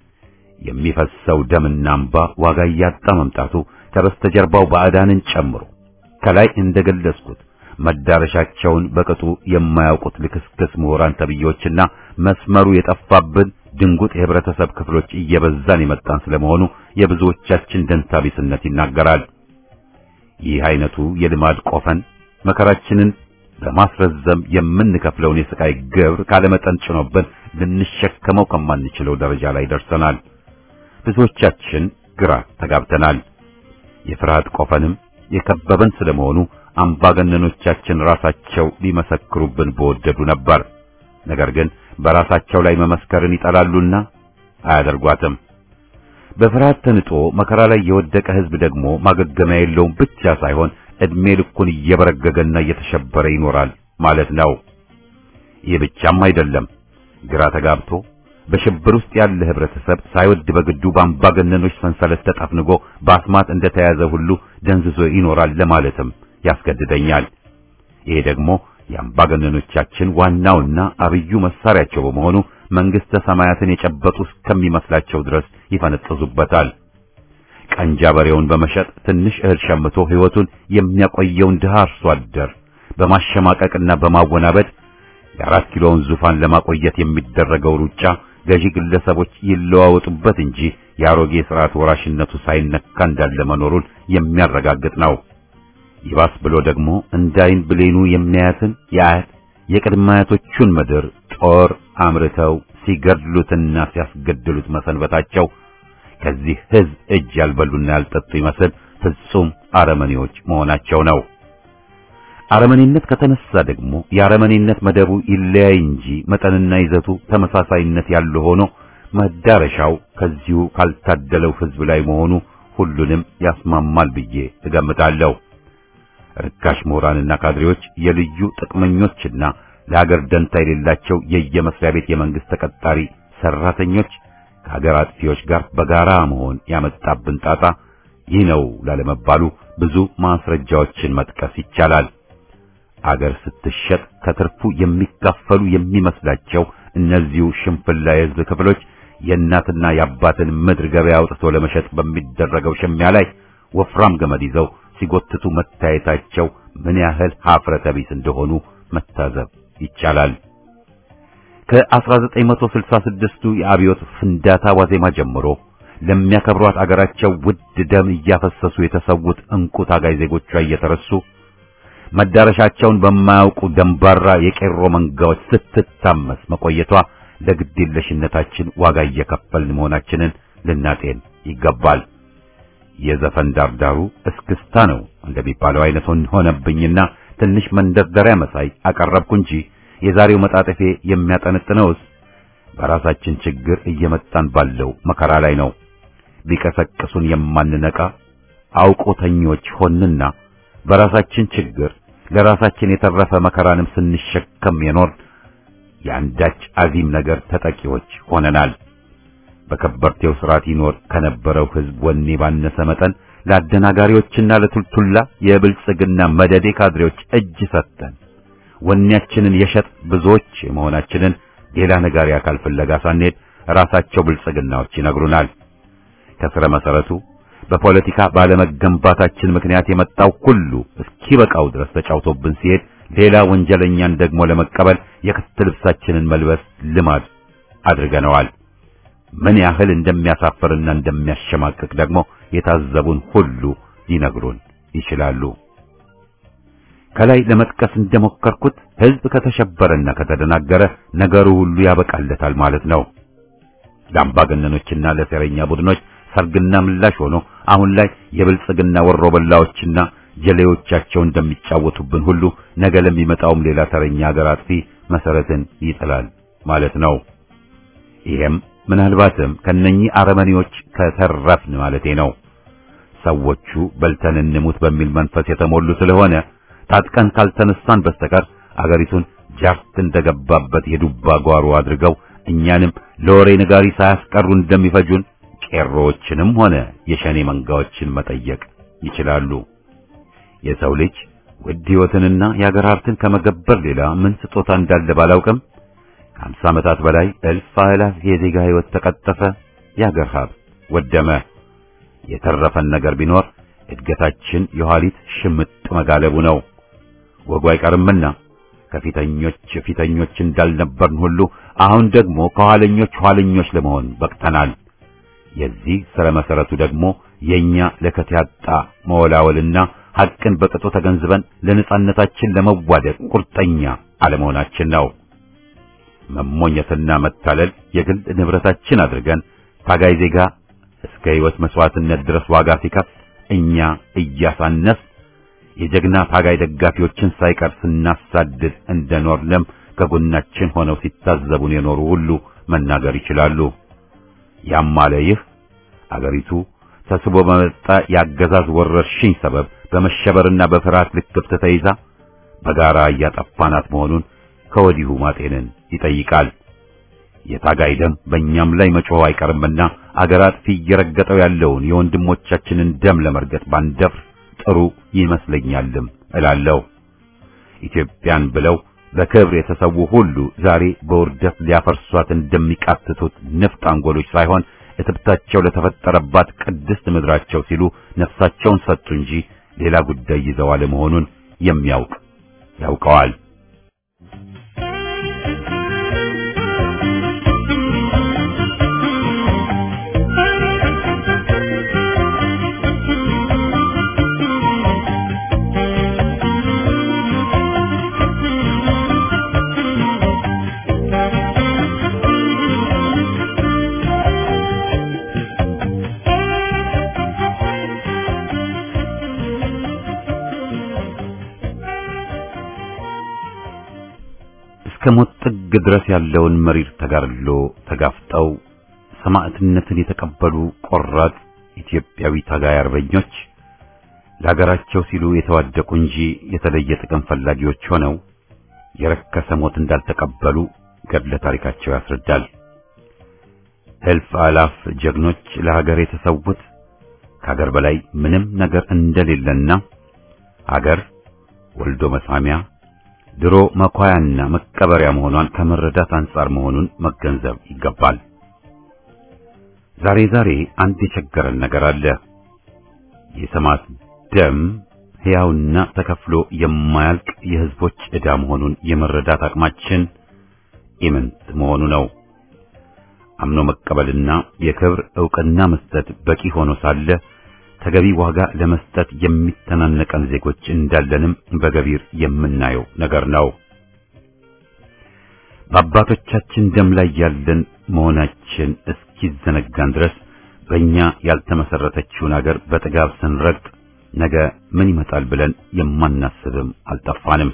የሚፈሰው ደምና እንባ ዋጋ እያጣ መምጣቱ ከበስተጀርባው ባዕዳንን ጨምሮ ከላይ እንደገለጽኩት መዳረሻቸውን በቅጡ የማያውቁት ልክስክስ ምሁራን ተብዮችና መስመሩ የጠፋብን ድንጉጥ የህብረተሰብ ክፍሎች እየበዛን የመጣን ስለመሆኑ የብዙዎቻችን ደንታቢስነት ይናገራል። ይህ አይነቱ የልማድ ቆፈን መከራችንን በማስረዘም የምንከፍለውን የስቃይ ግብር ካለመጠን ጭኖብን ልንሸከመው ከማንችለው ደረጃ ላይ ደርሰናል። ብዙዎቻችን ግራ ተጋብተናል። የፍርሃት ቆፈንም የከበበን ስለመሆኑ አምባገነኖቻችን ራሳቸው ሊመሰክሩብን በወደዱ ነበር። ነገር ግን በራሳቸው ላይ መመስከርን ይጠላሉና አያደርጓትም። በፍርሃት ተንጦ መከራ ላይ የወደቀ ህዝብ ደግሞ ማገገሚያ የለውም ብቻ ሳይሆን እድሜ ልኩን እየበረገገና እየተሸበረ ይኖራል ማለት ነው። ይህ ብቻም አይደለም። ግራ ተጋብቶ በሽብር ውስጥ ያለ ህብረተሰብ ሳይወድ በግዱ በአምባገነኖች ሰንሰለት ተጠፍንጎ በአስማት እንደተያዘ ሁሉ ደንዝዞ ይኖራል ለማለትም ያስገድደኛል። ይሄ ደግሞ የአምባገነኖቻችን ዋናውና አብዩ መሳሪያቸው በመሆኑ መንግስተ ሰማያትን የጨበጡ እስከሚመስላቸው ድረስ ይፈነጥዙበታል። ቀንጃ በሬውን በመሸጥ ትንሽ እህል ሸምቶ ህይወቱን የሚያቆየውን ድሃ አርሶ አደር በማሸማቀቅና በማወናበድ የአራት ኪሎውን ዙፋን ለማቆየት የሚደረገው ሩጫ ገዢ ግለሰቦች ይለዋወጡበት እንጂ የአሮጌ ስርዓት ወራሽነቱ ሳይነካ እንዳለ መኖሩን የሚያረጋግጥ ነው። ይባስ ብሎ ደግሞ እንዳይን ብሌኑ የሚያያትን የአያት የቅድመ አያቶቹን ምድር ጦር አምርተው ሲገድሉትና ሲያስገድሉት መሰንበታቸው ከዚህ ሕዝብ እጅ ያልበሉና ያልጠጡ ይመስል ፍጹም አረመኔዎች መሆናቸው ነው። አረመኔነት ከተነሳ ደግሞ የአረመኔነት መደቡ ይለያይ እንጂ መጠንና ይዘቱ ተመሳሳይነት ያለው ሆኖ መዳረሻው ከዚሁ ካልታደለው ሕዝብ ላይ መሆኑ ሁሉንም ያስማማል ብዬ እገምታለሁ። ርካሽ ምሁራንና ካድሬዎች የልዩ ጥቅመኞችና ለሀገር ደንታ የሌላቸው የየመስሪያ ቤት የመንግስት ተቀጣሪ ሰራተኞች ከሀገር አጥፊዎች ጋር በጋራ መሆን ያመጣብን ጣጣ ይህ ነው ላለመባሉ ብዙ ማስረጃዎችን መጥቀስ ይቻላል። አገር ስትሸጥ ከትርፉ የሚካፈሉ የሚመስላቸው እነዚሁ ሽንፍላ የሕዝብ ክፍሎች የእናትና የአባትን ምድር ገበያ አውጥቶ ለመሸጥ በሚደረገው ሽሚያ ላይ ወፍራም ገመድ ይዘው ሲጎትቱ መታየታቸው ምን ያህል ሀፍረተ ቢስ እንደሆኑ መታዘብ ይቻላል። ከ1966ቱ የአብዮት ፍንዳታ ዋዜማ ጀምሮ ለሚያከብሯት አገራቸው ውድ ደም እያፈሰሱ የተሰዉት እንቁ ታጋይ ዜጎቿ እየተረሱ መዳረሻቸውን በማያውቁ ደንባራ የቄሮ መንጋዎች ስትታመስ መቆየቷ ለግዴለሽነታችን ዋጋ እየከፈልን መሆናችንን ልናጤን ይገባል። የዘፈን ዳርዳሩ እስክስታ ነው እንደሚባለው አይነት ሆነብኝና ትንሽ መንደርደሪያ መሳይ አቀረብኩ እንጂ የዛሬው መጣጠፌ የሚያጠነጥነውስ በራሳችን ችግር እየመጣን ባለው መከራ ላይ ነው። ቢቀሰቅሱን የማንነቃ አውቆተኞች ሆንና በራሳችን ችግር ለራሳችን የተረፈ መከራንም ስንሸከም የኖር የአንዳች አዚም ነገር ተጠቂዎች ሆነናል። በከበርቴው ስርዓት ይኖር ከነበረው ሕዝብ ወኔ ባነሰ መጠን ለአደናጋሪዎችና ለቱልቱላ የብልጽግና መደዴ ካድሬዎች እጅ ሰጥተን ወኔያችንን የሸጥ ብዙዎች መሆናችንን ሌላ ነጋሪ አካል ፍለጋ ሳንሄድ ራሳቸው ብልጽግናዎች ይነግሩናል። ከስረ መሰረቱ በፖለቲካ ባለመገንባታችን ምክንያት የመጣው ሁሉ እስኪበቃው ድረስ ተጫውቶብን ሲሄድ ሌላ ወንጀለኛን ደግሞ ለመቀበል የክት ልብሳችንን መልበስ ልማድ አድርገነዋል። ምን ያህል እንደሚያሳፍርና እንደሚያሸማቅቅ ደግሞ የታዘቡን ሁሉ ሊነግሩን ይችላሉ። ከላይ ለመጥቀስ እንደሞከርኩት ሕዝብ ከተሸበረና ከተደናገረ ነገሩ ሁሉ ያበቃለታል ማለት ነው። ለአምባገነኖችና ለሴረኛ ቡድኖች ሰርግና ምላሽ ሆኖ አሁን ላይ የብልጽግና ወሮበላዎችና ጀሌዎቻቸው እንደሚጫወቱብን ሁሉ ነገ ለሚመጣውም ሌላ ተረኛ ሀገር አጥፊ መሰረትን ይጥላል ማለት ነው። ይሄም ምናልባትም ከነኚህ አረመኔዎች ከተረፍን ማለቴ ነው። ሰዎቹ በልተን እንሙት በሚል መንፈስ የተሞሉ ስለሆነ ታጥቀን ካልተነሳን በስተቀር አገሪቱን ጃርት እንደገባበት የዱባ ጓሮ አድርገው እኛንም ለወሬ ነጋሪ ሳያስቀሩ እንደሚፈጁን ቄሮዎችንም ሆነ የሸኔ መንጋዎችን መጠየቅ ይችላሉ። የሰው ልጅ ውድ ሕይወትንና የአገር ሀብትን ከመገበር ሌላ ምን ስጦታ እንዳለ ባላውቅም ከአምሳ ዓመታት በላይ እልፍ አእላፍ የዜጋ ሕይወት ተቀጠፈ፣ የአገር ሀብት ወደመ። የተረፈን ነገር ቢኖር እድገታችን የኋሊት ሽምጥ መጋለቡ ነው። ወጉ አይቀርምና ከፊተኞች ፊተኞች እንዳልነበርን ሁሉ አሁን ደግሞ ከኋለኞች ኋለኞች ለመሆን በቅተናል። የዚህ ስረ መሰረቱ ደግሞ የኛ ለከት ያጣ መወላወልና ሐቅን በቅጡ ተገንዝበን ለነጻነታችን ለመዋደቅ ቁርጠኛ አለመሆናችን ነው። መሞኘትና መታለል የግል ንብረታችን አድርገን ታጋይ ዜጋ እስከ ሕይወት መስዋዕትነት ድረስ ዋጋ ሲከፍል እኛ እያሳነስ የጀግና ታጋይ ደጋፊዎችን ሳይቀር ስናሳድድ እንደኖርንም ከጎናችን ሆነው ሲታዘቡን የኖሩ ሁሉ መናገር ይችላሉ። ያም አለ ይህ አገሪቱ ተስቦ በመጣ የአገዛዝ ወረርሽኝ ሰበብ በመሸበርና በፍርሃት ልክፍት ተይዛ በጋራ እያጠፋናት መሆኑን ከወዲሁ ማጤንን ይጠይቃል። የታጋይ ደም በእኛም ላይ መጮህ አይቀርምና አገር አጥፊ እየረገጠው ያለውን የወንድሞቻችንን ደም ለመርገጥ ባንደፍር ጥሩ ይመስለኛልም እላለሁ። ኢትዮጵያን ብለው በክብር የተሰዉ ሁሉ ዛሬ በውርደት ሊያፈርሷት እንደሚቃትቱት ንፍጥ አንጎሎች ሳይሆን እትብታቸው ለተፈጠረባት ቅድስት ምድራቸው ሲሉ ነፍሳቸውን ሰጡ እንጂ ሌላ ጉዳይ ይዘው አለመሆኑን የሚያውቅ ያውቀዋል። ሞት ጥግ ድረስ ያለውን መሪር ተጋድሎ ተጋፍጠው ሰማዕትነትን የተቀበሉ ቆራጥ ኢትዮጵያዊ ታጋይ አርበኞች ለሀገራቸው ሲሉ የተዋደቁ እንጂ የተለየ ጥቅም ፈላጊዎች ሆነው የረከሰ ሞት እንዳልተቀበሉ ገድለ ታሪካቸው ያስረዳል። እልፍ አላፍ ጀግኖች ለሀገር የተሰዉት ከሀገር በላይ ምንም ነገር እንደሌለና ሀገር ወልዶ መሳሚያ ድሮ መኳያና መቀበሪያ መሆኗን ከመረዳት አንጻር መሆኑን መገንዘብ ይገባል። ዛሬ ዛሬ አንድ የቸገረን ነገር አለ። የሰማዕት ደም ሕያውና ተከፍሎ የማያልቅ የሕዝቦች ዕዳ መሆኑን የመረዳት አቅማችን ኢምንት መሆኑ ነው። አምኖ መቀበልና የክብር ዕውቅና መስጠት በቂ ሆኖ ሳለ ተገቢ ዋጋ ለመስጠት የሚተናነቀን ዜጎች እንዳለንም በገቢር የምናየው ነገር ነው። በአባቶቻችን ደም ላይ ያለን መሆናችን እስኪዘነጋን ድረስ በእኛ ያልተመሰረተችውን አገር በጥጋብ ስንረግጥ ነገ ምን ይመጣል ብለን የማናስብም አልጠፋንም።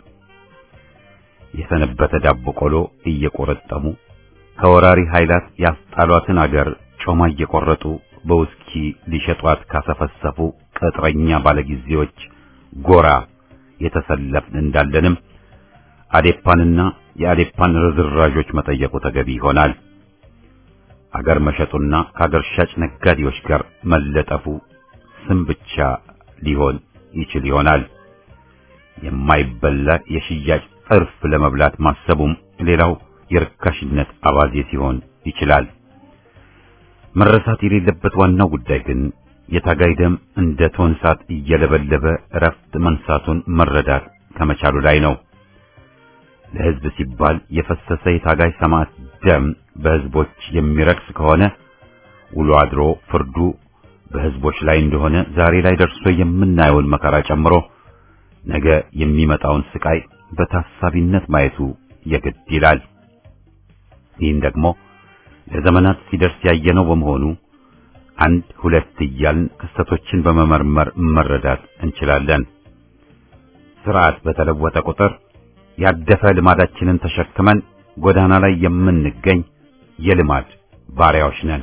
የሰነበተ ዳቦ ቆሎ እየቆረጠሙ ከወራሪ ኃይላት ያስጣሏትን አገር ጮማ እየቆረጡ በውስኪ ሊሸጧት ካሰፈሰፉ ቅጥረኛ ባለጊዜዎች ጎራ የተሰለፍን እንዳለንም አዴፓንና የአዴፓን ርዝራዦች መጠየቁ ተገቢ ይሆናል። አገር መሸጡና ከአገር ሻጭ ነጋዴዎች ጋር መለጠፉ ስም ብቻ ሊሆን ይችል ይሆናል። የማይበላ የሽያጭ ጥርፍ ለመብላት ማሰቡም ሌላው የርካሽነት አባዜ ሲሆን ይችላል። መረሳት የሌለበት ዋናው ጉዳይ ግን የታጋይ ደም እንደ ቶን እሳት እየለበለበ እረፍት መንሳቱን መረዳት ከመቻሉ ላይ ነው። ለሕዝብ ሲባል የፈሰሰ የታጋይ ሰማዕት ደም በሕዝቦች የሚረክስ ከሆነ ውሎ አድሮ ፍርዱ በሕዝቦች ላይ እንደሆነ ዛሬ ላይ ደርሶ የምናየውን መከራ ጨምሮ ነገ የሚመጣውን ስቃይ በታሳቢነት ማየቱ የግድ ይላል። ይህን ደግሞ ለዘመናት ሲደርስ ያየነው በመሆኑ አንድ ሁለት እያልን ክስተቶችን በመመርመር መረዳት እንችላለን። ስርዓት በተለወጠ ቁጥር ያደፈ ልማዳችንን ተሸክመን ጎዳና ላይ የምንገኝ የልማድ ባሪያዎች ነን።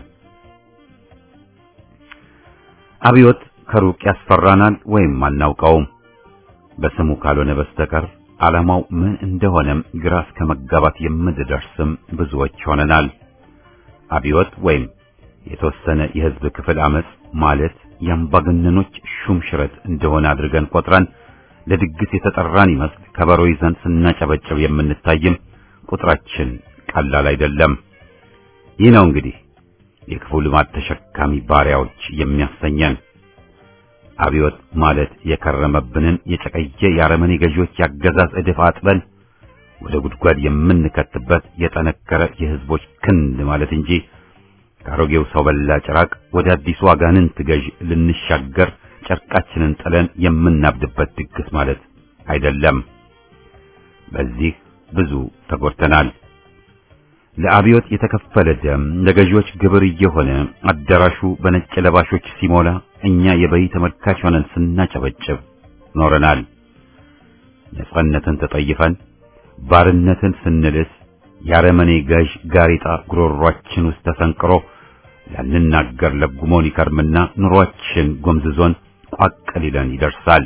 አብዮት ከሩቅ ያስፈራናል ወይም አናውቀውም። በስሙ ካልሆነ በስተቀር ዓላማው ምን እንደሆነም ግራ እስከ መጋባት የምንደርስም ብዙዎች ሆነናል። አብዮት ወይም የተወሰነ የሕዝብ ክፍል አመጽ ማለት የአምባገነኖች ሹም ሽረት እንደሆነ አድርገን ቆጥረን ለድግስ የተጠራን ይመስል ከበሮ ይዘን ስናጨበጭብ የምንታይም ቁጥራችን ቀላል አይደለም። ይህ ነው እንግዲህ የክፉ ልማድ ተሸካሚ ባሪያዎች የሚያሰኘን። አብዮት ማለት የከረመብንን የጨቀየ የአረመኔ ገዢዎች ያገዛዝ እድፍ አጥበን ወደ ጉድጓድ የምንከትበት የጠነከረ የሕዝቦች ክንድ ማለት እንጂ ከአሮጌው ሰው በላ ጭራቅ ወደ አዲሱ አጋንንት ገዥ ልንሻገር ጨርቃችንን ጥለን የምናብድበት ድግስ ማለት አይደለም። በዚህ ብዙ ተጎድተናል። ለአብዮት የተከፈለ ደም ለገዢዎች ግብር እየሆነ አዳራሹ በነጭ ለባሾች ሲሞላ እኛ የበይ ተመልካች ሆነን ስናጨበጭብ ኖረናል። ነጻነትን ተጠይፈን ባርነትን ስንልስ የአረመኔ ገዥ ጋሪጣ ጉሮሯችን ውስጥ ተሰንቅሮ ያንናገር ለጉሞን ይከርምና ኑሯችን ጎምዝዞን ቋቅ ሊለን ይደርሳል።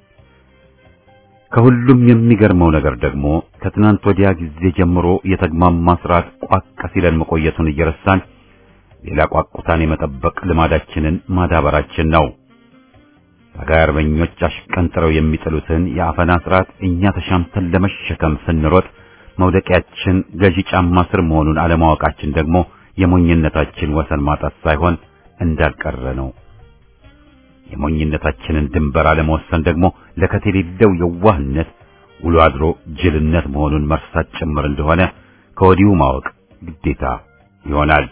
ከሁሉም የሚገርመው ነገር ደግሞ ከትናንት ወዲያ ጊዜ ጀምሮ የተግማማ ስርዓት ቋቅ ሲለን መቆየቱን እየረሳን ሌላ ቋቁታን የመጠበቅ ልማዳችንን ማዳበራችን ነው። ታጋይ አርበኞች አሽቀንጥረው የሚጥሉትን የአፈና ስርዓት እኛ ተሻምተን ለመሸከም ስንሮጥ መውደቂያችን ገዢ ጫማ ስር መሆኑን አለማወቃችን ደግሞ የሞኝነታችን ወሰን ማጣት ሳይሆን እንዳልቀረ ነው። የሞኝነታችንን ድንበር አለመወሰን ደግሞ ለከት የሌለው የዋህነት ውሎ አድሮ ጅልነት መሆኑን መርሳት ጭምር እንደሆነ ከወዲሁ ማወቅ ግዴታ ይሆናል።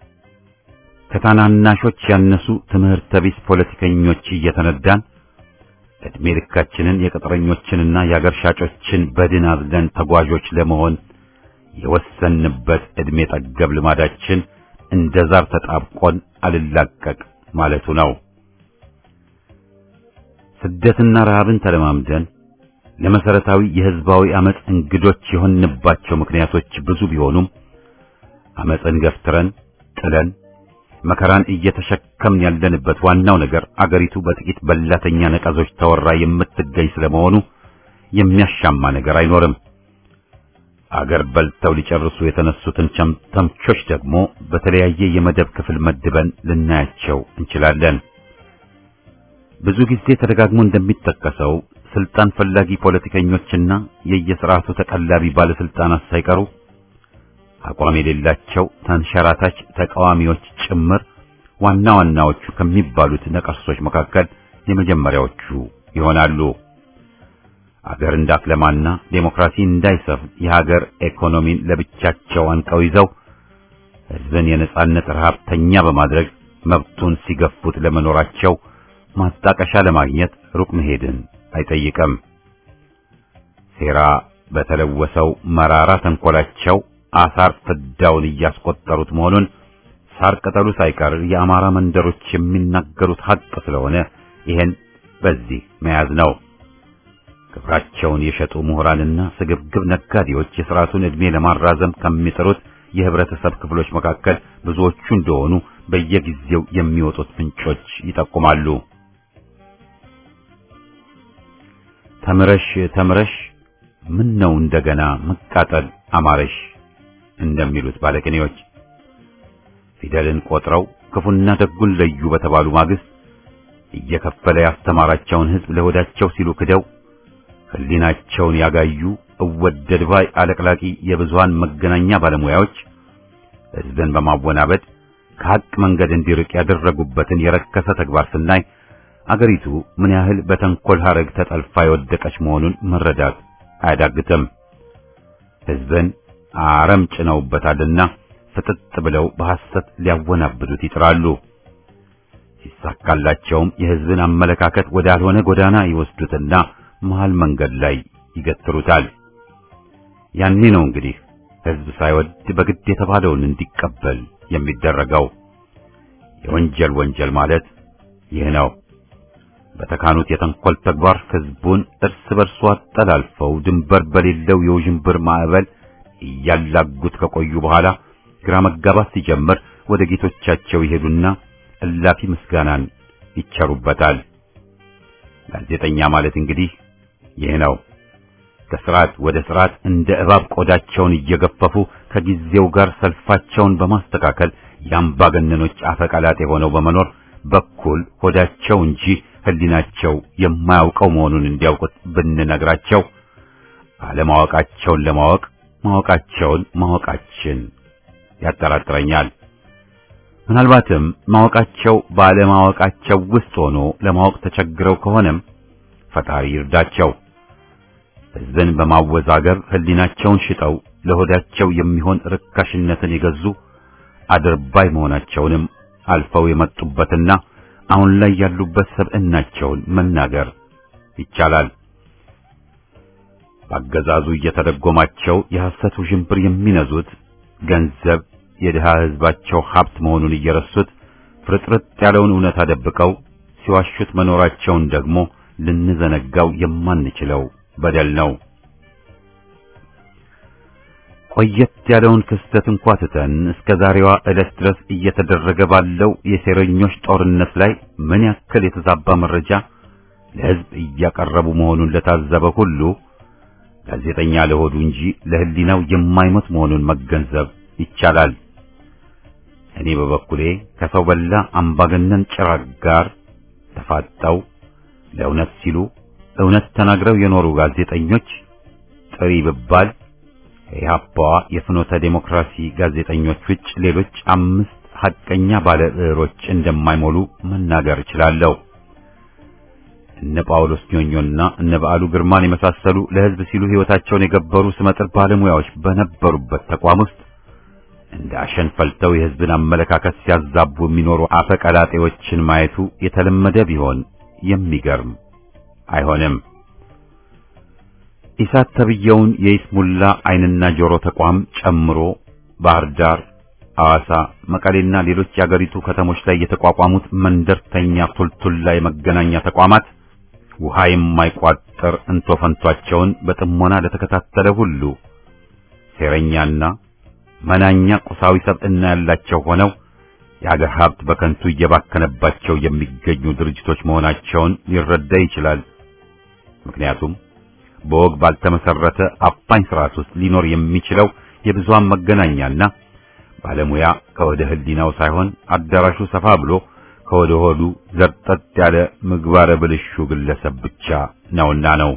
ከታናናሾች ያነሱ ትምህርተ ቢስ ፖለቲከኞች እየተነዳን ዕድሜ ልካችንን የቅጥረኞችንና የአገር ሻጮችን በድን አዝለን ተጓዦች ለመሆን የወሰንበት ዕድሜ ጠገብ ልማዳችን እንደ ዛር ተጣብቆን አልላቀቅ ማለቱ ነው። ስደትና ረሃብን ተለማምደን ለመሰረታዊ የህዝባዊ አመጽ እንግዶች የሆንባቸው ምክንያቶች ብዙ ቢሆኑም አመጽን ገፍትረን ጥለን መከራን እየተሸከምን ያለንበት ዋናው ነገር አገሪቱ በጥቂት በላተኛ ነቀዞች ተወራ የምትገኝ ስለመሆኑ የሚያሻማ ነገር አይኖርም። አገር በልተው ሊጨርሱ የተነሱትን ተምቾች ደግሞ በተለያየ የመደብ ክፍል መድበን ልናያቸው እንችላለን። ብዙ ጊዜ ተደጋግሞ እንደሚጠቀሰው ስልጣን ፈላጊ ፖለቲከኞችና የየስርዓቱ ተቀላቢ ባለስልጣናት ሳይቀሩ አቋም የሌላቸው ተንሸራታች ተቃዋሚዎች ጭምር ዋና ዋናዎቹ ከሚባሉት ነቀርሶች መካከል የመጀመሪያዎቹ ይሆናሉ። አገር እንዳትለማና ዴሞክራሲ እንዳይሰፍን የሀገር ኢኮኖሚን ለብቻቸው አንቀው ይዘው ሕዝብን የነጻነት ረሃብተኛ በማድረግ መብቱን ሲገፉት ለመኖራቸው ማጣቀሻ ለማግኘት ሩቅ መሄድን አይጠይቅም። ሴራ በተለወሰው መራራ ተንኮላቸው አሳር ፍዳውን እያስቆጠሩት መሆኑን ሳር ቅጠሉ ሳይቀር የአማራ መንደሮች የሚናገሩት ሀቅ ስለሆነ ይሄን በዚህ መያዝ ነው። ክብራቸውን የሸጡ ምሁራንና ስግብግብ ነጋዴዎች የሥርዓቱን ዕድሜ ለማራዘም ከሚጥሩት የህብረተሰብ ክፍሎች መካከል ብዙዎቹ እንደሆኑ በየጊዜው የሚወጡት ምንጮች ይጠቁማሉ። ተምረሽ ተምረሽ ምን ነው እንደገና መቃጠል አማረሽ እንደሚሉት ባለቅኔዎች ፊደልን ቆጥረው ክፉና ደጉን ለዩ በተባሉ ማግስት እየከፈለ ያስተማራቸውን ሕዝብ ለሆዳቸው ሲሉ ክደው ሕሊናቸውን ያጋዩ እወደድ ባይ አለቅላቂ የብዙሃን መገናኛ ባለሙያዎች ሕዝብን በማወናበድ ከሐቅ መንገድ እንዲርቅ ያደረጉበትን የረከሰ ተግባር ስናይ አገሪቱ ምን ያህል በተንኮል ሐረግ ተጠልፋ የወደቀች መሆኑን መረዳት አያዳግትም። ሕዝብን አረም ጭነውበታልና ፍጥጥ ብለው በሐሰት ሊያወናብዱት ይጥራሉ። ሲሳካላቸውም የሕዝብን አመለካከት ወዳልሆነ ጎዳና ይወስዱትና መሃል መንገድ ላይ ይገትሩታል። ያኔ ነው እንግዲህ ሕዝብ ሳይወድ በግድ የተባለውን እንዲቀበል የሚደረገው። የወንጀል ወንጀል ማለት ይህ ነው። በተካኑት የተንኮል ተግባር ሕዝቡን እርስ በርሱ አጠላልፈው ድንበር በሌለው የውዥንብር ማዕበል እያላጉት ከቆዩ በኋላ ግራ መጋባት ሲጀምር ወደ ጌቶቻቸው ይሄዱና እላፊ ምስጋናን ይቸሩበታል። ጋዜጠኛ ማለት እንግዲህ ይህ ነው። ከስርዓት ወደ ስርዓት እንደ እባብ ቆዳቸውን እየገፈፉ ከጊዜው ጋር ሰልፋቸውን በማስተካከል የአምባገነኖች አፈቀላጤ ሆነው በመኖር በኩል ሆዳቸው እንጂ ሕሊናቸው የማያውቀው መሆኑን እንዲያውቁት ብንነግራቸው አለማወቃቸውን ለማወቅ ማወቃቸውን ማወቃችን ያጠራጥረኛል። ምናልባትም ማወቃቸው ባለማወቃቸው ውስጥ ሆኖ ለማወቅ ተቸግረው ከሆነም ፈጣሪ ይርዳቸው። ሕዝብን በማወዛገብ ሕሊናቸውን ሽጠው ለሆዳቸው የሚሆን ርካሽነትን የገዙ አድርባይ መሆናቸውንም አልፈው የመጡበትና አሁን ላይ ያሉበት ሰብዕናቸውን መናገር ይቻላል። በአገዛዙ እየተደጎማቸው የሐሰት ውዥንብር የሚነዙት ገንዘብ የድሃ ሕዝባቸው ሀብት መሆኑን እየረሱት ፍርጥርጥ ያለውን እውነት አደብቀው ሲዋሹት መኖራቸውን ደግሞ ልንዘነጋው የማንችለው በደል ነው። ቆየት ያለውን ክስተት እንኳ ትተን እስከ ዛሬዋ ዕለት ድረስ እየተደረገ ባለው የሴረኞች ጦርነት ላይ ምን ያክል የተዛባ መረጃ ለሕዝብ እያቀረቡ መሆኑን ለታዘበ ሁሉ ጋዜጠኛ ለሆዱ እንጂ ለሕሊናው የማይሞት መሆኑን መገንዘብ ይቻላል። እኔ በበኩሌ ከሰው በላ አምባገነን ጭራቅ ጋር ተፋጠው ለእውነት ሲሉ እውነት ተናግረው የኖሩ ጋዜጠኞች ጥሪ ብባል የኢህአፓዋ የፍኖተ ዴሞክራሲ ጋዜጠኞች ውጭ ሌሎች አምስት ሐቀኛ ባለ ብዕሮች እንደማይሞሉ መናገር እችላለሁ። እነ ጳውሎስ ኞኞና እነ በዓሉ ግርማን የመሳሰሉ ለሕዝብ ሲሉ ሕይወታቸውን የገበሩ ስመጥር ባለሙያዎች በነበሩበት ተቋም ውስጥ እንደ አሸን ፈልተው የሕዝብን አመለካከት ሲያዛቡ የሚኖሩ አፈቀላጤዎችን ማየቱ የተለመደ ቢሆን የሚገርም አይሆንም። ኢሳት ተብየውን የይስሙላ ዓይንና ጆሮ ተቋም ጨምሮ ባህር ዳር፣ ሐዋሳ፣ መቀሌና ሌሎች የአገሪቱ ከተሞች ላይ የተቋቋሙት መንደርተኛ ቱልቱላ የመገናኛ ተቋማት ውሃ የማይቋጠር እንቶ ፈንቷቸውን በጥሞና ለተከታተለ ሁሉ ሴረኛና መናኛ ቁሳዊ ሰብዕና ያላቸው ሆነው የአገር ሀብት በከንቱ እየባከነባቸው የሚገኙ ድርጅቶች መሆናቸውን ሊረዳ ይችላል። ምክንያቱም በወግ ባልተመሰረተ አፋኝ ስርዓት ውስጥ ሊኖር የሚችለው የብዙሃን መገናኛና ባለሙያ ከወደ ህሊናው ሳይሆን አዳራሹ ሰፋ ብሎ ከወደ ሆዱ ዘርጠጥ ያለ ምግባረ ብልሹ ግለሰብ ብቻ ነውና ነው።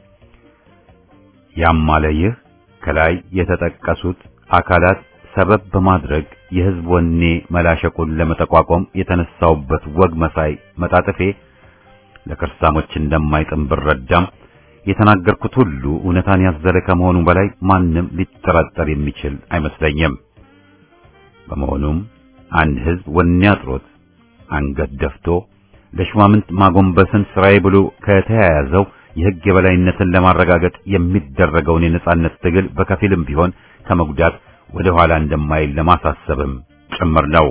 ያም አለ ይህ ከላይ የተጠቀሱት አካላት ሰበብ በማድረግ የህዝብ ወኔ መላሸቁን ለመጠቋቋም የተነሳውበት ወግ መሳይ መጣጥፌ ለከርሳሞች እንደማይጥም ብረዳም የተናገርኩት ሁሉ እውነታን ያዘለ ከመሆኑ በላይ ማንም ሊጠራጠር የሚችል አይመስለኝም። በመሆኑም አንድ ህዝብ ወኔ አጥሮት አንገት ደፍቶ ለሹማምንት ማጎንበስን ስራዬ ብሎ ከተያያዘው የህግ የበላይነትን ለማረጋገጥ የሚደረገውን የነጻነት ትግል በከፊልም ቢሆን ከመጉዳት ወደ ኋላ እንደማይል ለማሳሰብም ጭምር ነው።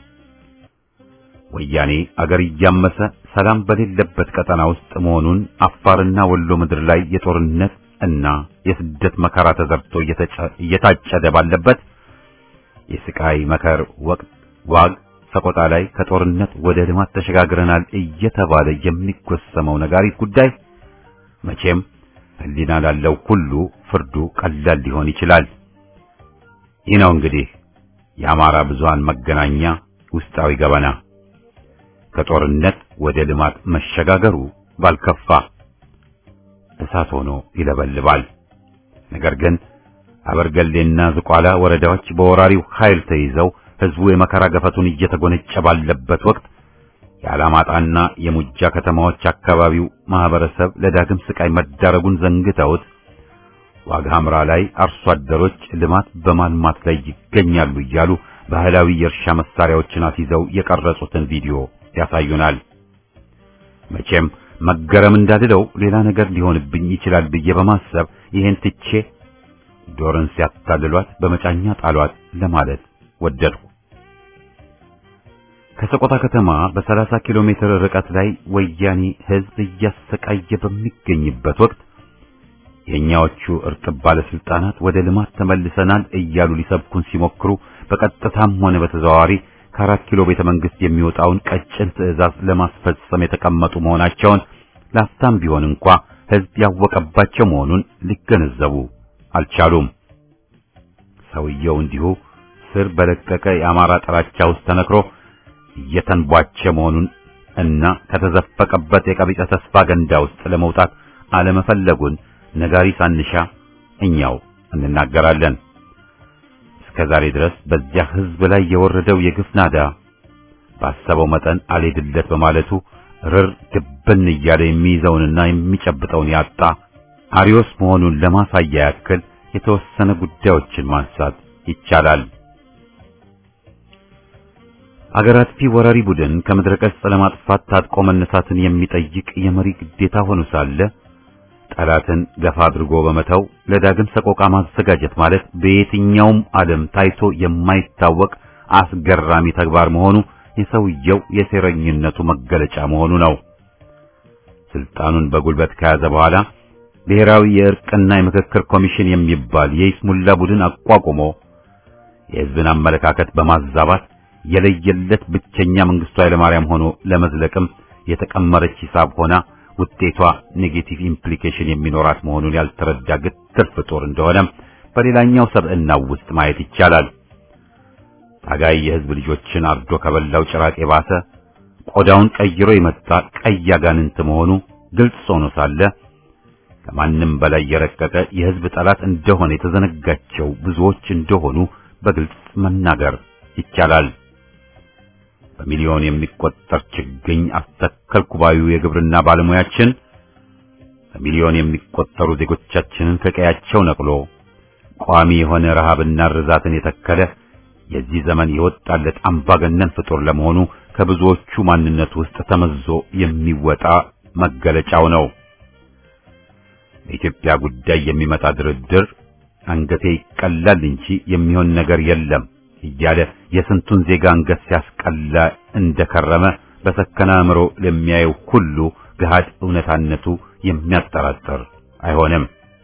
ወያኔ አገር እያመሰ ሰላም በሌለበት ቀጠና ውስጥ መሆኑን አፋርና ወሎ ምድር ላይ የጦርነት እና የስደት መከራ ተዘርቶ እየታጨደ ባለበት የስቃይ መከር ወቅት ዋግ ሰቆጣ ላይ ከጦርነት ወደ ልማት ተሸጋግረናል እየተባለ የሚጎሰመው ነጋሪት ጉዳይ መቼም ህሊና ላለው ሁሉ ፍርዱ ቀላል ሊሆን ይችላል። ይህ ነው እንግዲህ የአማራ ብዙሃን መገናኛ ውስጣዊ ገበና። ከጦርነት ወደ ልማት መሸጋገሩ ባልከፋ እሳት ሆኖ ይለበልባል። ነገር ግን አበርገሌና ዝቋላ ወረዳዎች በወራሪው ኃይል ተይዘው ህዝቡ የመከራ ገፈቱን እየተጎነጨ ባለበት ወቅት የአላማጣና የሙጃ ከተማዎች አካባቢው ማህበረሰብ ለዳግም ስቃይ መዳረጉን ዘንግተውት ዋግ ሐምራ ላይ አርሶ አደሮች ልማት በማልማት ላይ ይገኛሉ እያሉ ባህላዊ የእርሻ መሳሪያዎችን አስይዘው የቀረጹትን ቪዲዮ ያሳዩናል። መቼም መገረም እንዳልለው ሌላ ነገር ሊሆንብኝ ይችላል ብዬ በማሰብ ይሄን ትቼ ዶርን ሲያታልሏት በመጫኛ ጣሏት ለማለት ወደድኩ። ከሰቆጣ ከተማ በ30 ኪሎ ሜትር ርቀት ላይ ወያኔ ህዝብ እያሰቃየ በሚገኝበት ወቅት የኛዎቹ እርጥብ ባለስልጣናት ወደ ልማት ተመልሰናል እያሉ ሊሰብኩን ሲሞክሩ በቀጥታም ሆነ በተዘዋዋሪ ከአራት ኪሎ ቤተ መንግስት የሚወጣውን ቀጭን ትዕዛዝ ለማስፈጸም የተቀመጡ መሆናቸውን ላፍታም ቢሆን እንኳ ህዝብ ያወቀባቸው መሆኑን ሊገነዘቡ አልቻሉም። ሰውየው እንዲሁ ስር በለቀቀ የአማራ ጥላቻ ውስጥ ተነክሮ እየተንቧቸ መሆኑን እና ከተዘፈቀበት የቀቢጸ ተስፋ ገንዳ ውስጥ ለመውጣት አለመፈለጉን ነጋሪ ሳንሻ እኛው እንናገራለን። እስከ ዛሬ ድረስ በዚያ ህዝብ ላይ የወረደው የግፍ ናዳ ባሰበው መጠን አልሄድለት በማለቱ ርር ድብን እያለ የሚይዘውንና የሚጨብጠውን ያጣ አሪዮስ መሆኑን ለማሳያ ያክል የተወሰነ ጉዳዮችን ማንሳት ይቻላል። አገር አጥፊ ወራሪ ቡድን ከምድረ ገጽ ለማጥፋት ታጥቆ መነሳትን የሚጠይቅ የመሪ ግዴታ ሆኖ ሳለ ጠላትን ገፋ አድርጎ በመተው ለዳግም ሰቆቃ ማዘጋጀት ማለት በየትኛውም ዓለም ታይቶ የማይታወቅ አስገራሚ ተግባር መሆኑ የሰውየው የሴረኝነቱ መገለጫ መሆኑ ነው። ስልጣኑን በጉልበት ከያዘ በኋላ ብሔራዊ የእርቅና የምክክር ኮሚሽን የሚባል የይስሙላ ቡድን አቋቁሞ የሕዝብን አመለካከት በማዛባት የለየለት ብቸኛ መንግስቱ ኃይለማርያም ሆኖ ለመዝለቅም የተቀመረች ሂሳብ ሆና ውጤቷ ኔጌቲቭ ኢምፕሊኬሽን የሚኖራት መሆኑን ያልተረዳ ግትር ፍጡር እንደሆነ በሌላኛው ሰብዕናው ውስጥ ማየት ይቻላል። ታጋይ የህዝብ ልጆችን አርዶ ከበላው ጭራቅ የባሰ ቆዳውን ቀይሮ የመጣ ቀይ አጋንንት መሆኑ ግልጽ ሆኖ ሳለ ከማንም በላይ የረቀቀ የህዝብ ጠላት እንደሆነ የተዘነጋቸው ብዙዎች እንደሆኑ በግልጽ መናገር ይቻላል። በሚሊዮን የሚቆጠር ችግኝ አስተከልኩ ባዩ የግብርና ባለሙያችን በሚሊዮን የሚቆጠሩ ዜጎቻችንን ከቀያቸው ነቅሎ ቋሚ የሆነ ረሃብና ርዛትን የተከለ የዚህ ዘመን የወጣለት አምባገነን ፍጡር ለመሆኑ ከብዙዎቹ ማንነት ውስጥ ተመዞ የሚወጣ መገለጫው ነው። በኢትዮጵያ ጉዳይ የሚመጣ ድርድር አንገቴ ይቀላል እንጂ የሚሆን ነገር የለም እያለ የስንቱን ዜጋ አንገት ሲያስቀላ እንደከረመ በሰከነ አእምሮ ለሚያየው ሁሉ ገሃድ እውነታነቱ የሚያጠራጥር አይሆንም።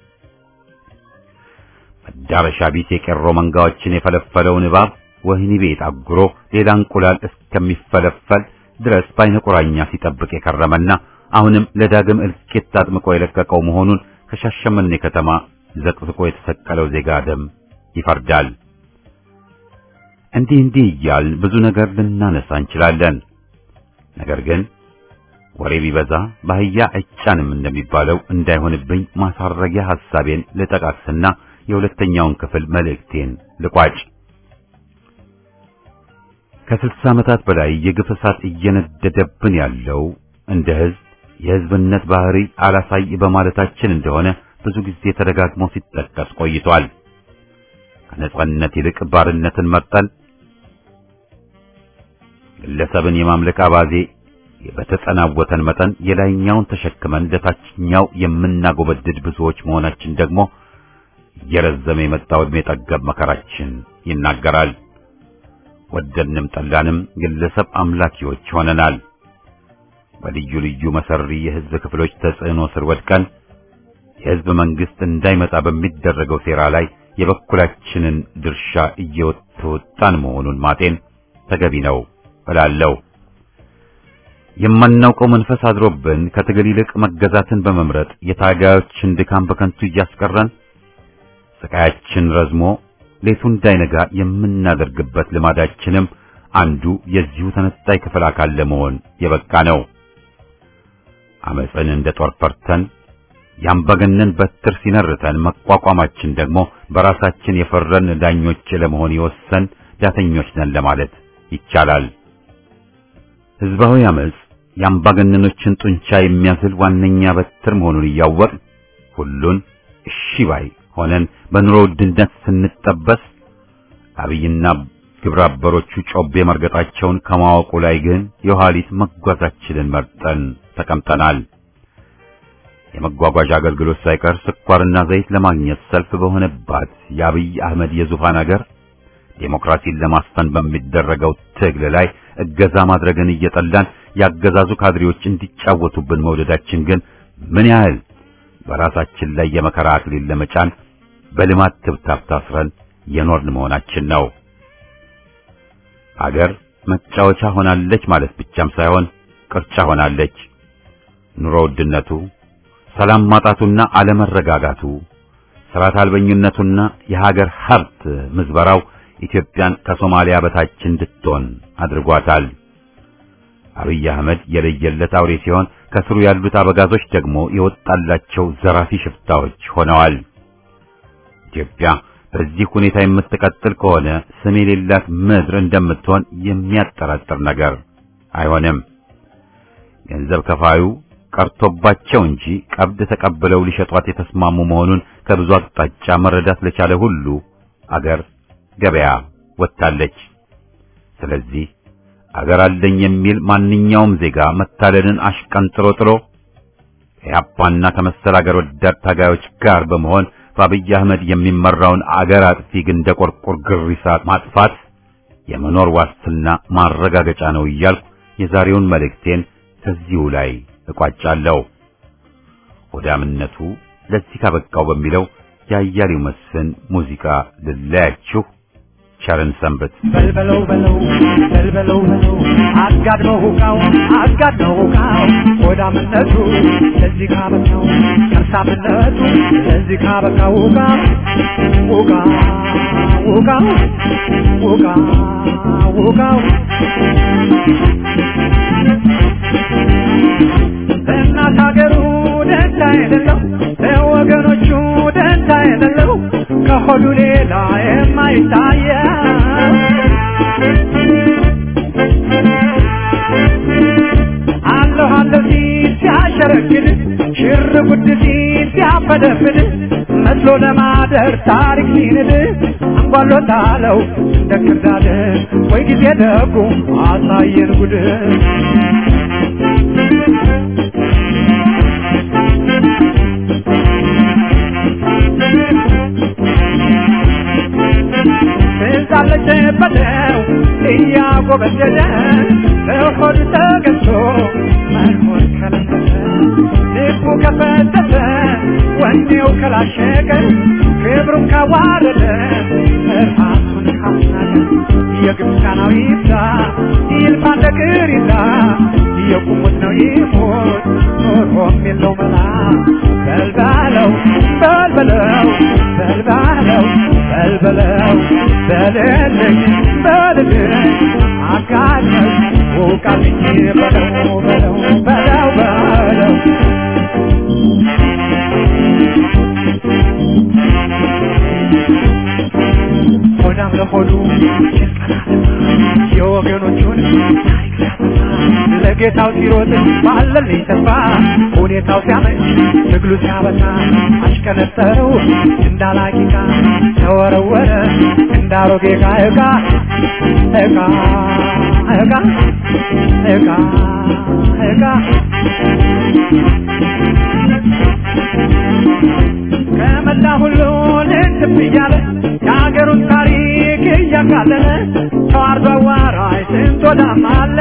መዳረሻ ቢስ የቄሮ መንጋዎችን የፈለፈለውን እባብ ወህኒ ቤት አጉሮ ሌላ እንቁላል እስከሚፈለፈል ድረስ በዓይነ ቁራኛ ሲጠብቅ የከረመና አሁንም ለዳግም እልቂት አጥምቆ የለቀቀው መሆኑን ከሻሸመኔ ከተማ ዘቅዝቆ የተሰቀለው ዜጋ ደም ይፈርዳል። እንዲህ እንዲህ እያልን ብዙ ነገር ልናነሳ እንችላለን። ነገር ግን ወሬ ቢበዛ በአህያ አይጫንም እንደሚባለው እንዳይሆንብኝ ማሳረጊያ ሐሳቤን ልጠቃቅስና የሁለተኛውን ክፍል መልእክቴን ልቋጭ። ከስልሳ ዓመታት በላይ የግፍ እሳት እየነደደብን ያለው እንደ ሕዝብ የሕዝብነት ባህሪ አላሳይ በማለታችን እንደሆነ ብዙ ጊዜ ተደጋግሞ ሲጠቀስ ቆይቷል። ከነጻነት ይልቅ ባርነትን መርጠን ግለሰብን የማምለክ አባዜ በተጸናወተን መጠን የላይኛውን ተሸክመን ለታችኛው የምናጎበድድ ብዙዎች መሆናችን ደግሞ እየረዘመ የመጣው ዕድሜ ጠገብ መከራችን ይናገራል። ወደድንም ጠላንም ግለሰብ አምላኪዎች ሆነናል። በልዩ ልዩ መሰሪ የሕዝብ ክፍሎች ተጽዕኖ ስር ወድቀን የሕዝብ መንግስት እንዳይመጣ በሚደረገው ሴራ ላይ የበኩላችንን ድርሻ እየተወጣን መሆኑን ማጤን ተገቢ ነው እላለሁ። የማናውቀው መንፈስ አድሮብን ከትግል ይልቅ መገዛትን በመምረጥ የታጋዮችን ድካም በከንቱ እያስቀረን ስቃያችን ረዝሞ ሌቱ እንዳይነጋ የምናደርግበት ልማዳችንም አንዱ የዚሁ ተነጣይ ክፍል አካል ለመሆን የበቃ ነው። አመፅን እንደ ጦር ፈርተን ያምባገነን በትር ሲነርተን መቋቋማችን ደግሞ በራሳችን የፈረን ዳኞች ለመሆን የወሰን ዳተኞች ነን ለማለት ይቻላል። ህዝባዊ አመፅ የአምባገነኖችን ጡንቻ የሚያዝል ዋነኛ በትር መሆኑን እያወቅን ሁሉን እሺ ባይ ሆነን በኑሮ ውድነት ስንጠበስ አብይና ግብረ አበሮቹ ጮቤ መርገጣቸውን ከማወቁ ላይ ግን የኋሊት መጓዛችንን መርጠን ተቀምጠናል። የመጓጓዣ አገልግሎት ሳይቀር ስኳርና ዘይት ለማግኘት ሰልፍ በሆነባት የአብይ አህመድ የዙፋን አገር ዴሞክራሲን ለማስፈን በሚደረገው ትግል ላይ እገዛ ማድረግን እየጠላን ያገዛዙ ካድሬዎች እንዲጫወቱብን መውደዳችን ግን ምን ያህል በራሳችን ላይ የመከራ አክሊል ለመጫን በልማት ትብታብ ታስረን የኖርን መሆናችን ነው። አገር መጫወቻ ሆናለች ማለት ብቻም ሳይሆን ቅርጫ ሆናለች። ኑሮ ውድነቱ፣ ሰላም ማጣቱና አለመረጋጋቱ፣ ስርዓት አልበኝነቱና የሀገር ሀብት ምዝበራው ኢትዮጵያን ከሶማሊያ በታች እንድትሆን አድርጓታል። አብይ አህመድ የለየለት አውሬ ሲሆን ከስሩ ያሉት አበጋዞች ደግሞ የወጣላቸው ዘራፊ ሽፍታዎች ሆነዋል። ኢትዮጵያ በዚህ ሁኔታ የምትቀጥል ከሆነ ስም የሌላት ምድር እንደምትሆን የሚያጠራጥር ነገር አይሆንም። ገንዘብ ከፋዩ ቀርቶባቸው እንጂ ቀብድ ተቀብለው ሊሸጧት የተስማሙ መሆኑን ከብዙ አቅጣጫ መረዳት ለቻለ ሁሉ አገር ገበያ ወጥታለች። ስለዚህ አገር አለኝ የሚል ማንኛውም ዜጋ መታለልን አሽቀንጥሮ ጥሎ ከያፓና ከመሰል አገር ወዳድ ታጋዮች ጋር በመሆን በአብይ አህመድ የሚመራውን አገር አጥፊ ግንደ ቆርቆር ግሪሳ ማጥፋት የመኖር ዋስትና ማረጋገጫ ነው እያልኩ የዛሬውን መልእክቴን ከዚሁ ላይ እቋጫለሁ። ሆዳምነቱ ለዚህ ካበቃው በሚለው የአያሌው መስፍን ሙዚቃ ልለያችሁ። ቸርን ሰንበት። በልበለው በለው በልበለው በለው አጋድመው ሁቃው አጋድመው ሁቃው ሆዳምነቱ ለዚህ ካበቃው ከርሳምነቱ ለዚህ ካበቃው ሁቃ ሁቃ ሁቃ ሁቃ ሁቃው እናት ሀገሩ ደንታ የሌለው ለወገኖቹ ደንታ የሌለው ከሆዱ ሌላ የማይታየው አለሁ አለሁ ሲል ሲያሸረግድ ሽር ጉድ ሲል ሲያፈደፍድ መስሎ ለማደር ታሪክ ሲንድ አንጓሎታለው እንደ ክርዳድ ወይ ጊዜ ደጉ አሳየን ጉድ ትዛለች በለው እያጎበደደ ለሆድ ተገዝቶ መኖር ከለከለ ልቡ ከፈተተ ወኔው ከላሸቀ ክብሩን ካዋረደ ራሱን ካስናቀ የግብፃናዊ ይብዛ ይልፋ እንደ ቅሪታ የቁሙት ነው ይሞት ኖሮም የለው መላ በልባለው በልበለው በልባለው በልበለው በልልኝ በልልኝ አጋለኝ ውቃልኝ በለው በለው በለው በለው ሆዳም ለሆዱ የወገኖቹን ታሪክ ሲያጠፋ ለጌታው ሲሮጥ ባለልኝ ተስፋ ሁኔታው ሲያመች ትግሉ ሲያበታ አሽከነጠረው እንዳላቂቃ ተወረወረ እንዳሮጌ ዕቃ ዕቃ ዕቃ ዕቃ ዕቃ ዕቃ ከመላ ሁሉ ልትብ እያለ የሀገሩን ታሪክ እያቃለለ ተዋርዶ አዋራይ ስንት ወዳም አለ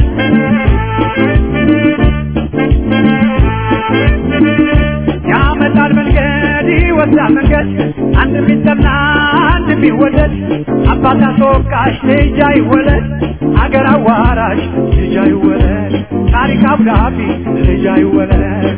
ያመጣል መንገድ ይወስዳል መንገድ አንድ ቢጠላ አንድ ቢወደድ አባት አስወቃሽ ልጅ አይወለድ አገር አዋራሽ ልጅ አይወለድ ታሪክ አብዳቢ ልጅ አይወለድ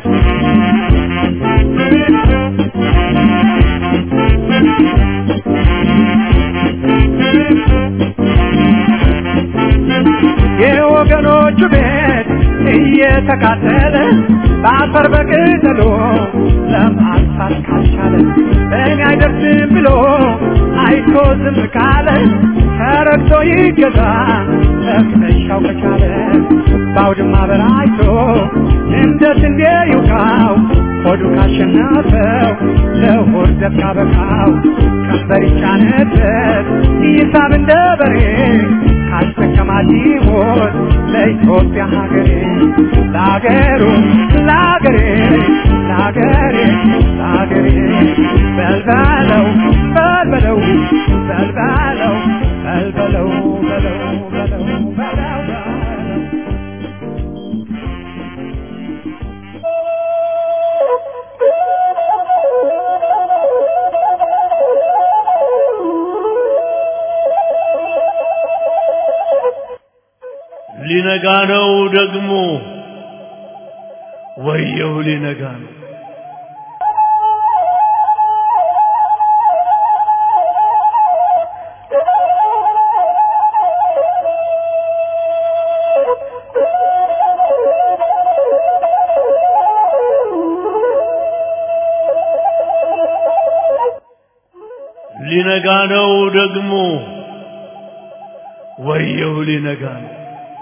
የወገኖቹ ቤት እየተቃጠለ በአፈር በቅጠሎ ለማጥፋት ካልቻለ በእኔ አይደርስም ብሎ አይቶ ዝም ካለ ተረግቶ ይገዛ ለመሻው ከቻለ በአውድማ በራይቶ እንደ ስንዴ ይውቃው ሆዱ ካሸነፈው ለሆድ ዘብ ካበቃው ቀንበር ይጫነበት ይሳብ እንደ በሬ ካስጠቀማት ይሞት ለኢትዮጵያ ሀገሬ ለሀገሩ ለሀገሬ ለሀገሬ ለሀገሬ በልበለው በልበለው በልበለው በልበለው በለው በለው በለው በለው ሊነጋ ነው ደግሞ ወየው ሊነጋ ነው ሊነጋ ነው ደግሞ ወየው ሊነጋ ነው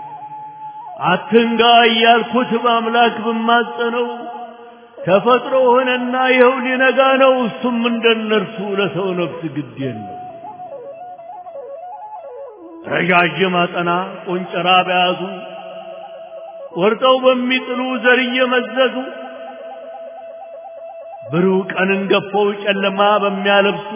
አትንጋ እያልኩት በአምላክ ብማጸነው ተፈጥሮ ሆነና ይኸው ሊነጋ ነው። እሱም እንደነርሱ ለሰው ነፍስ ግድ የለው። ረዣዥም አጠና ቆንጨራ በያዙ ቆርጠው በሚጥሉ ዘር እየመዘዙ ብሩህ ቀንን ገፈው ጨለማ በሚያለብሱ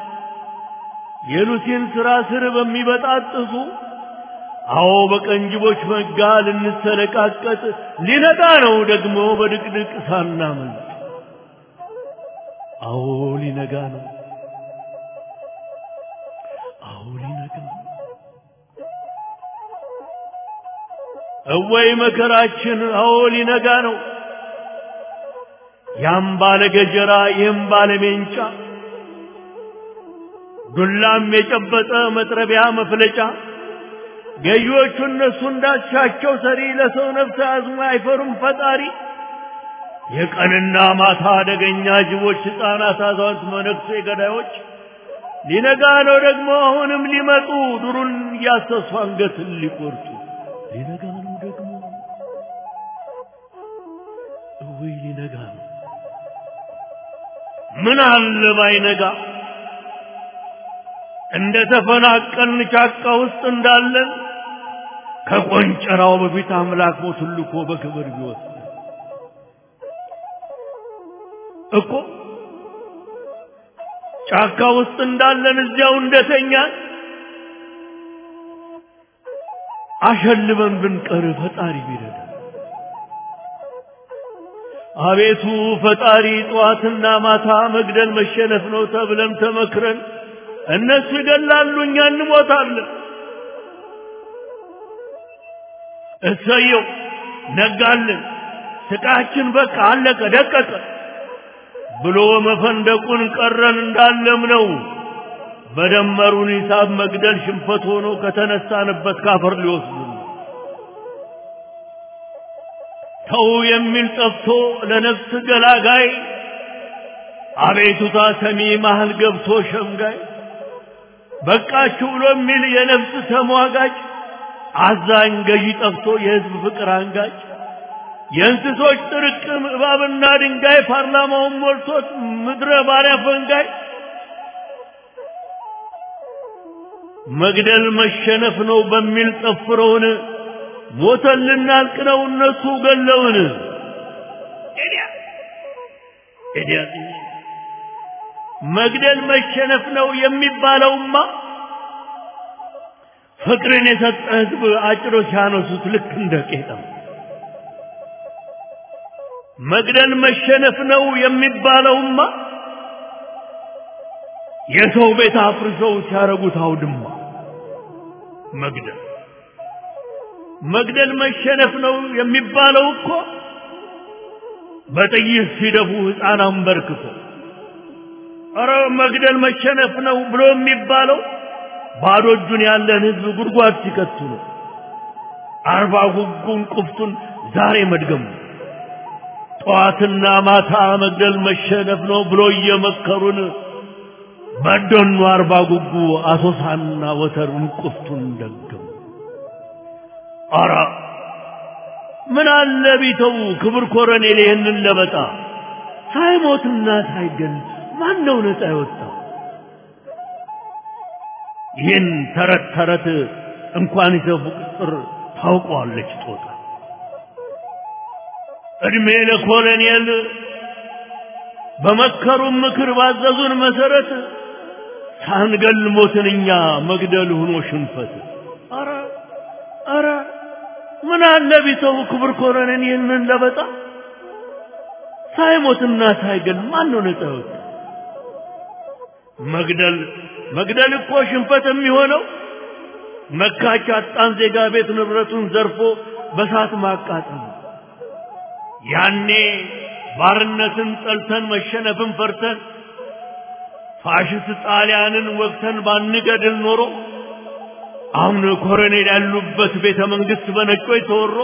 የሉሲን ሥራ ስር በሚበጣጥሱ አዎ በቀንጅቦች መጋ ልንሰለቃቀጥ ሊነጋ ነው ደግሞ በድቅድቅ ሳናመልጥ። አዎ ሊነጋ ነው። አዎ ሊነጋ ነው። እወይ መከራችን! አዎ ሊነጋ ነው። ያም ባለ ገጀራ ይህም ባለ ሜንጫ ዱላም የጨበጠ መጥረቢያ መፍለጫ ገዢዎቹ እነሱ እንዳሻቸው ሰሪ ለሰው ነፍስ አዝሞ አይፈሩም ፈጣሪ። የቀንና ማታ አደገኛ ጅቦች፣ ሕፃናት፣ አዛውንት፣ መነኩሴ ገዳዮች ሊነጋ ነው ደግሞ አሁንም ሊመጡ ዱሩን እያሰሱ አንገትን ሊቆርጡ ሊነጋ ነው ደግሞ እውይ ሊነጋ ነው። ምን አለ ባይነጋ እንደ ተፈናቀልን ጫካ ውስጥ እንዳለን ከቆንጨራው በፊት አምላክ ሞቱን ልኮ በክብር ቢወስድ እኮ ጫካ ውስጥ እንዳለን እዚያው እንደተኛን አሸልበን ብንቀር ፈጣሪ ቢረዳ አቤቱ ፈጣሪ ጠዋትና ማታ መግደል መሸነፍ ነው ተብለን ተመክረን እነሱ ይገላሉ፣ እኛ እንሞታለን። እሰየው ነጋልን፣ ስቃችን በቃ አለቀ ደቀቀ ብሎ መፈንደቁን ቀረን እንዳለም ነው። በደመሩን ሂሳብ መግደል ሽንፈት ሆኖ ከተነሳንበት ካፈር ሊወስዱ ተው የሚል ጠፍቶ ለነፍስ ገላጋይ አቤቱታ ሰሚ መሃል ገብቶ ሸምጋይ በቃችሁ ብሎ የሚል የነፍስ ተሟጋጭ አዛኝ ገዢ ጠፍቶ የሕዝብ ፍቅር አንጋጭ የእንስሶች ጥርቅም እባብና ድንጋይ ፓርላማውን ሞልቶት ምድረ ባሪያ ፈንጋይ መግደል መሸነፍ ነው በሚል ጠፍረውን ሞተን ልናልቅ ነው እነሱ ገለውን። መግደል መሸነፍ ነው የሚባለውማ ፍቅርን የሰጠ ሕዝብ አጭሮ ሲያነሱት ልክ እንደ ቄጠም መግደል መሸነፍ ነው የሚባለውማ የሰው ቤት አፍርሰው ሲያረጉት አውድማ መግደል መግደል መሸነፍ ነው የሚባለው እኮ በጥይት ሲደፉ ሕፃን አንበርክኮ ኧረ መግደል መሸነፍ ነው ብሎ የሚባለው ባዶ እጁን ያለን ሕዝብ ጉድጓድ ሲከቱ ነው። አርባ ጉጉን ቁፍቱን ዛሬ መድገሙ ጠዋትና ማታ መግደል መሸነፍ ነው ብሎ እየመከሩን በደኑ አርባ ጉጉ አሶሳና ወተሩን ቁፍቱን ደገሙ። አራ ምን አለ ቢተው ክብር ኮረኔል ይህንን ለበጣ ሳይሞትና ሳይገል ማን ነው ነፃ የወጣው? ይህን ተረት ተረት እንኳን ይዘፉ ቅጥር ታውቀዋለች ጦጣ። እድሜ ለኮሎኔል በመከሩን ምክር ባዘዙን መሰረት ሳንገል ሞትን እኛ መግደል ሆኖ ሽንፈት። አረ አረ ምን አለ ቢተው ክብር ኮረኔል ይህንን ለበጣ ሳይሞትና ሳይገል ማን ነው ነፃ የወጣ? መግደል መግደል እኮ ሽንፈት የሚሆነው መካች አጣን ዜጋ ቤት ንብረቱን ዘርፎ በሳት ማቃጠል ነው። ያኔ ባርነትን ጠልተን መሸነፍን ፈርተን ፋሽስት ጣሊያንን ወቅተን ባንገድል ኖሮ አሁን ኮሎኔል ያሉበት ቤተ መንግስት በነጮች ተወሮ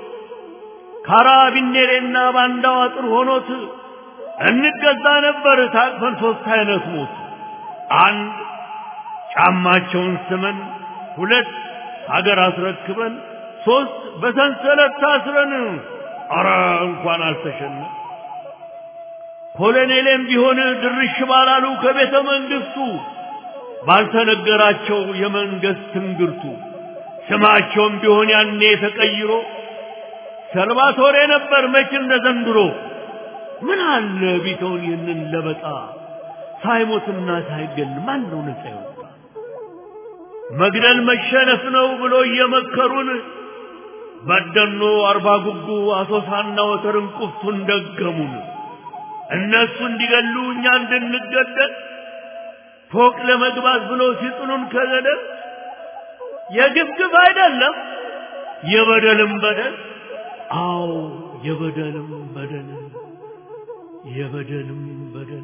ካራቢኔሬና ባንዳው አጥር ሆኖት እንገዛ ነበር ታቅፈን ሶስት አይነት ሞት አንድ ጫማቸውን ስመን፣ ሁለት ሀገር አስረክበን፣ ሶስት በሰንሰለት ታስረን። አረ እንኳን አልተሸነ ኮሎኔሌም ቢሆን ድርሽ ባላሉ ከቤተ መንግስቱ ባልተነገራቸው የመንግስት ትንግርቱ ስማቸውም ቢሆን ያኔ ተቀይሮ ሰልቫቶሬ ነበር መች እንደ ዘንድሮ። ምን አለ ቢተውን ይህንን ለበጣ ሳይሞትና ሳይገል ማን ነው ነፃ የወጣ? መግደል መሸነፍ ነው ብሎ እየመከሩን በደኖ አርባ ጉጉ አሶሳና ወተርን ቁፍቱን ደገሙን። እነሱ እንዲገሉ እኛ እንድንገደል ፎቅ ለመግባት ብሎ ሲጥሉን ከገደል የግብግብ አይደለም የበደልም በደል አዎ የበደልም በደል የበደልም በደል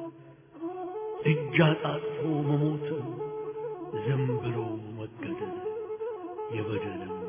እጅ አጣጥፎ መሞት ዝም ብሎ መገደል የበደልም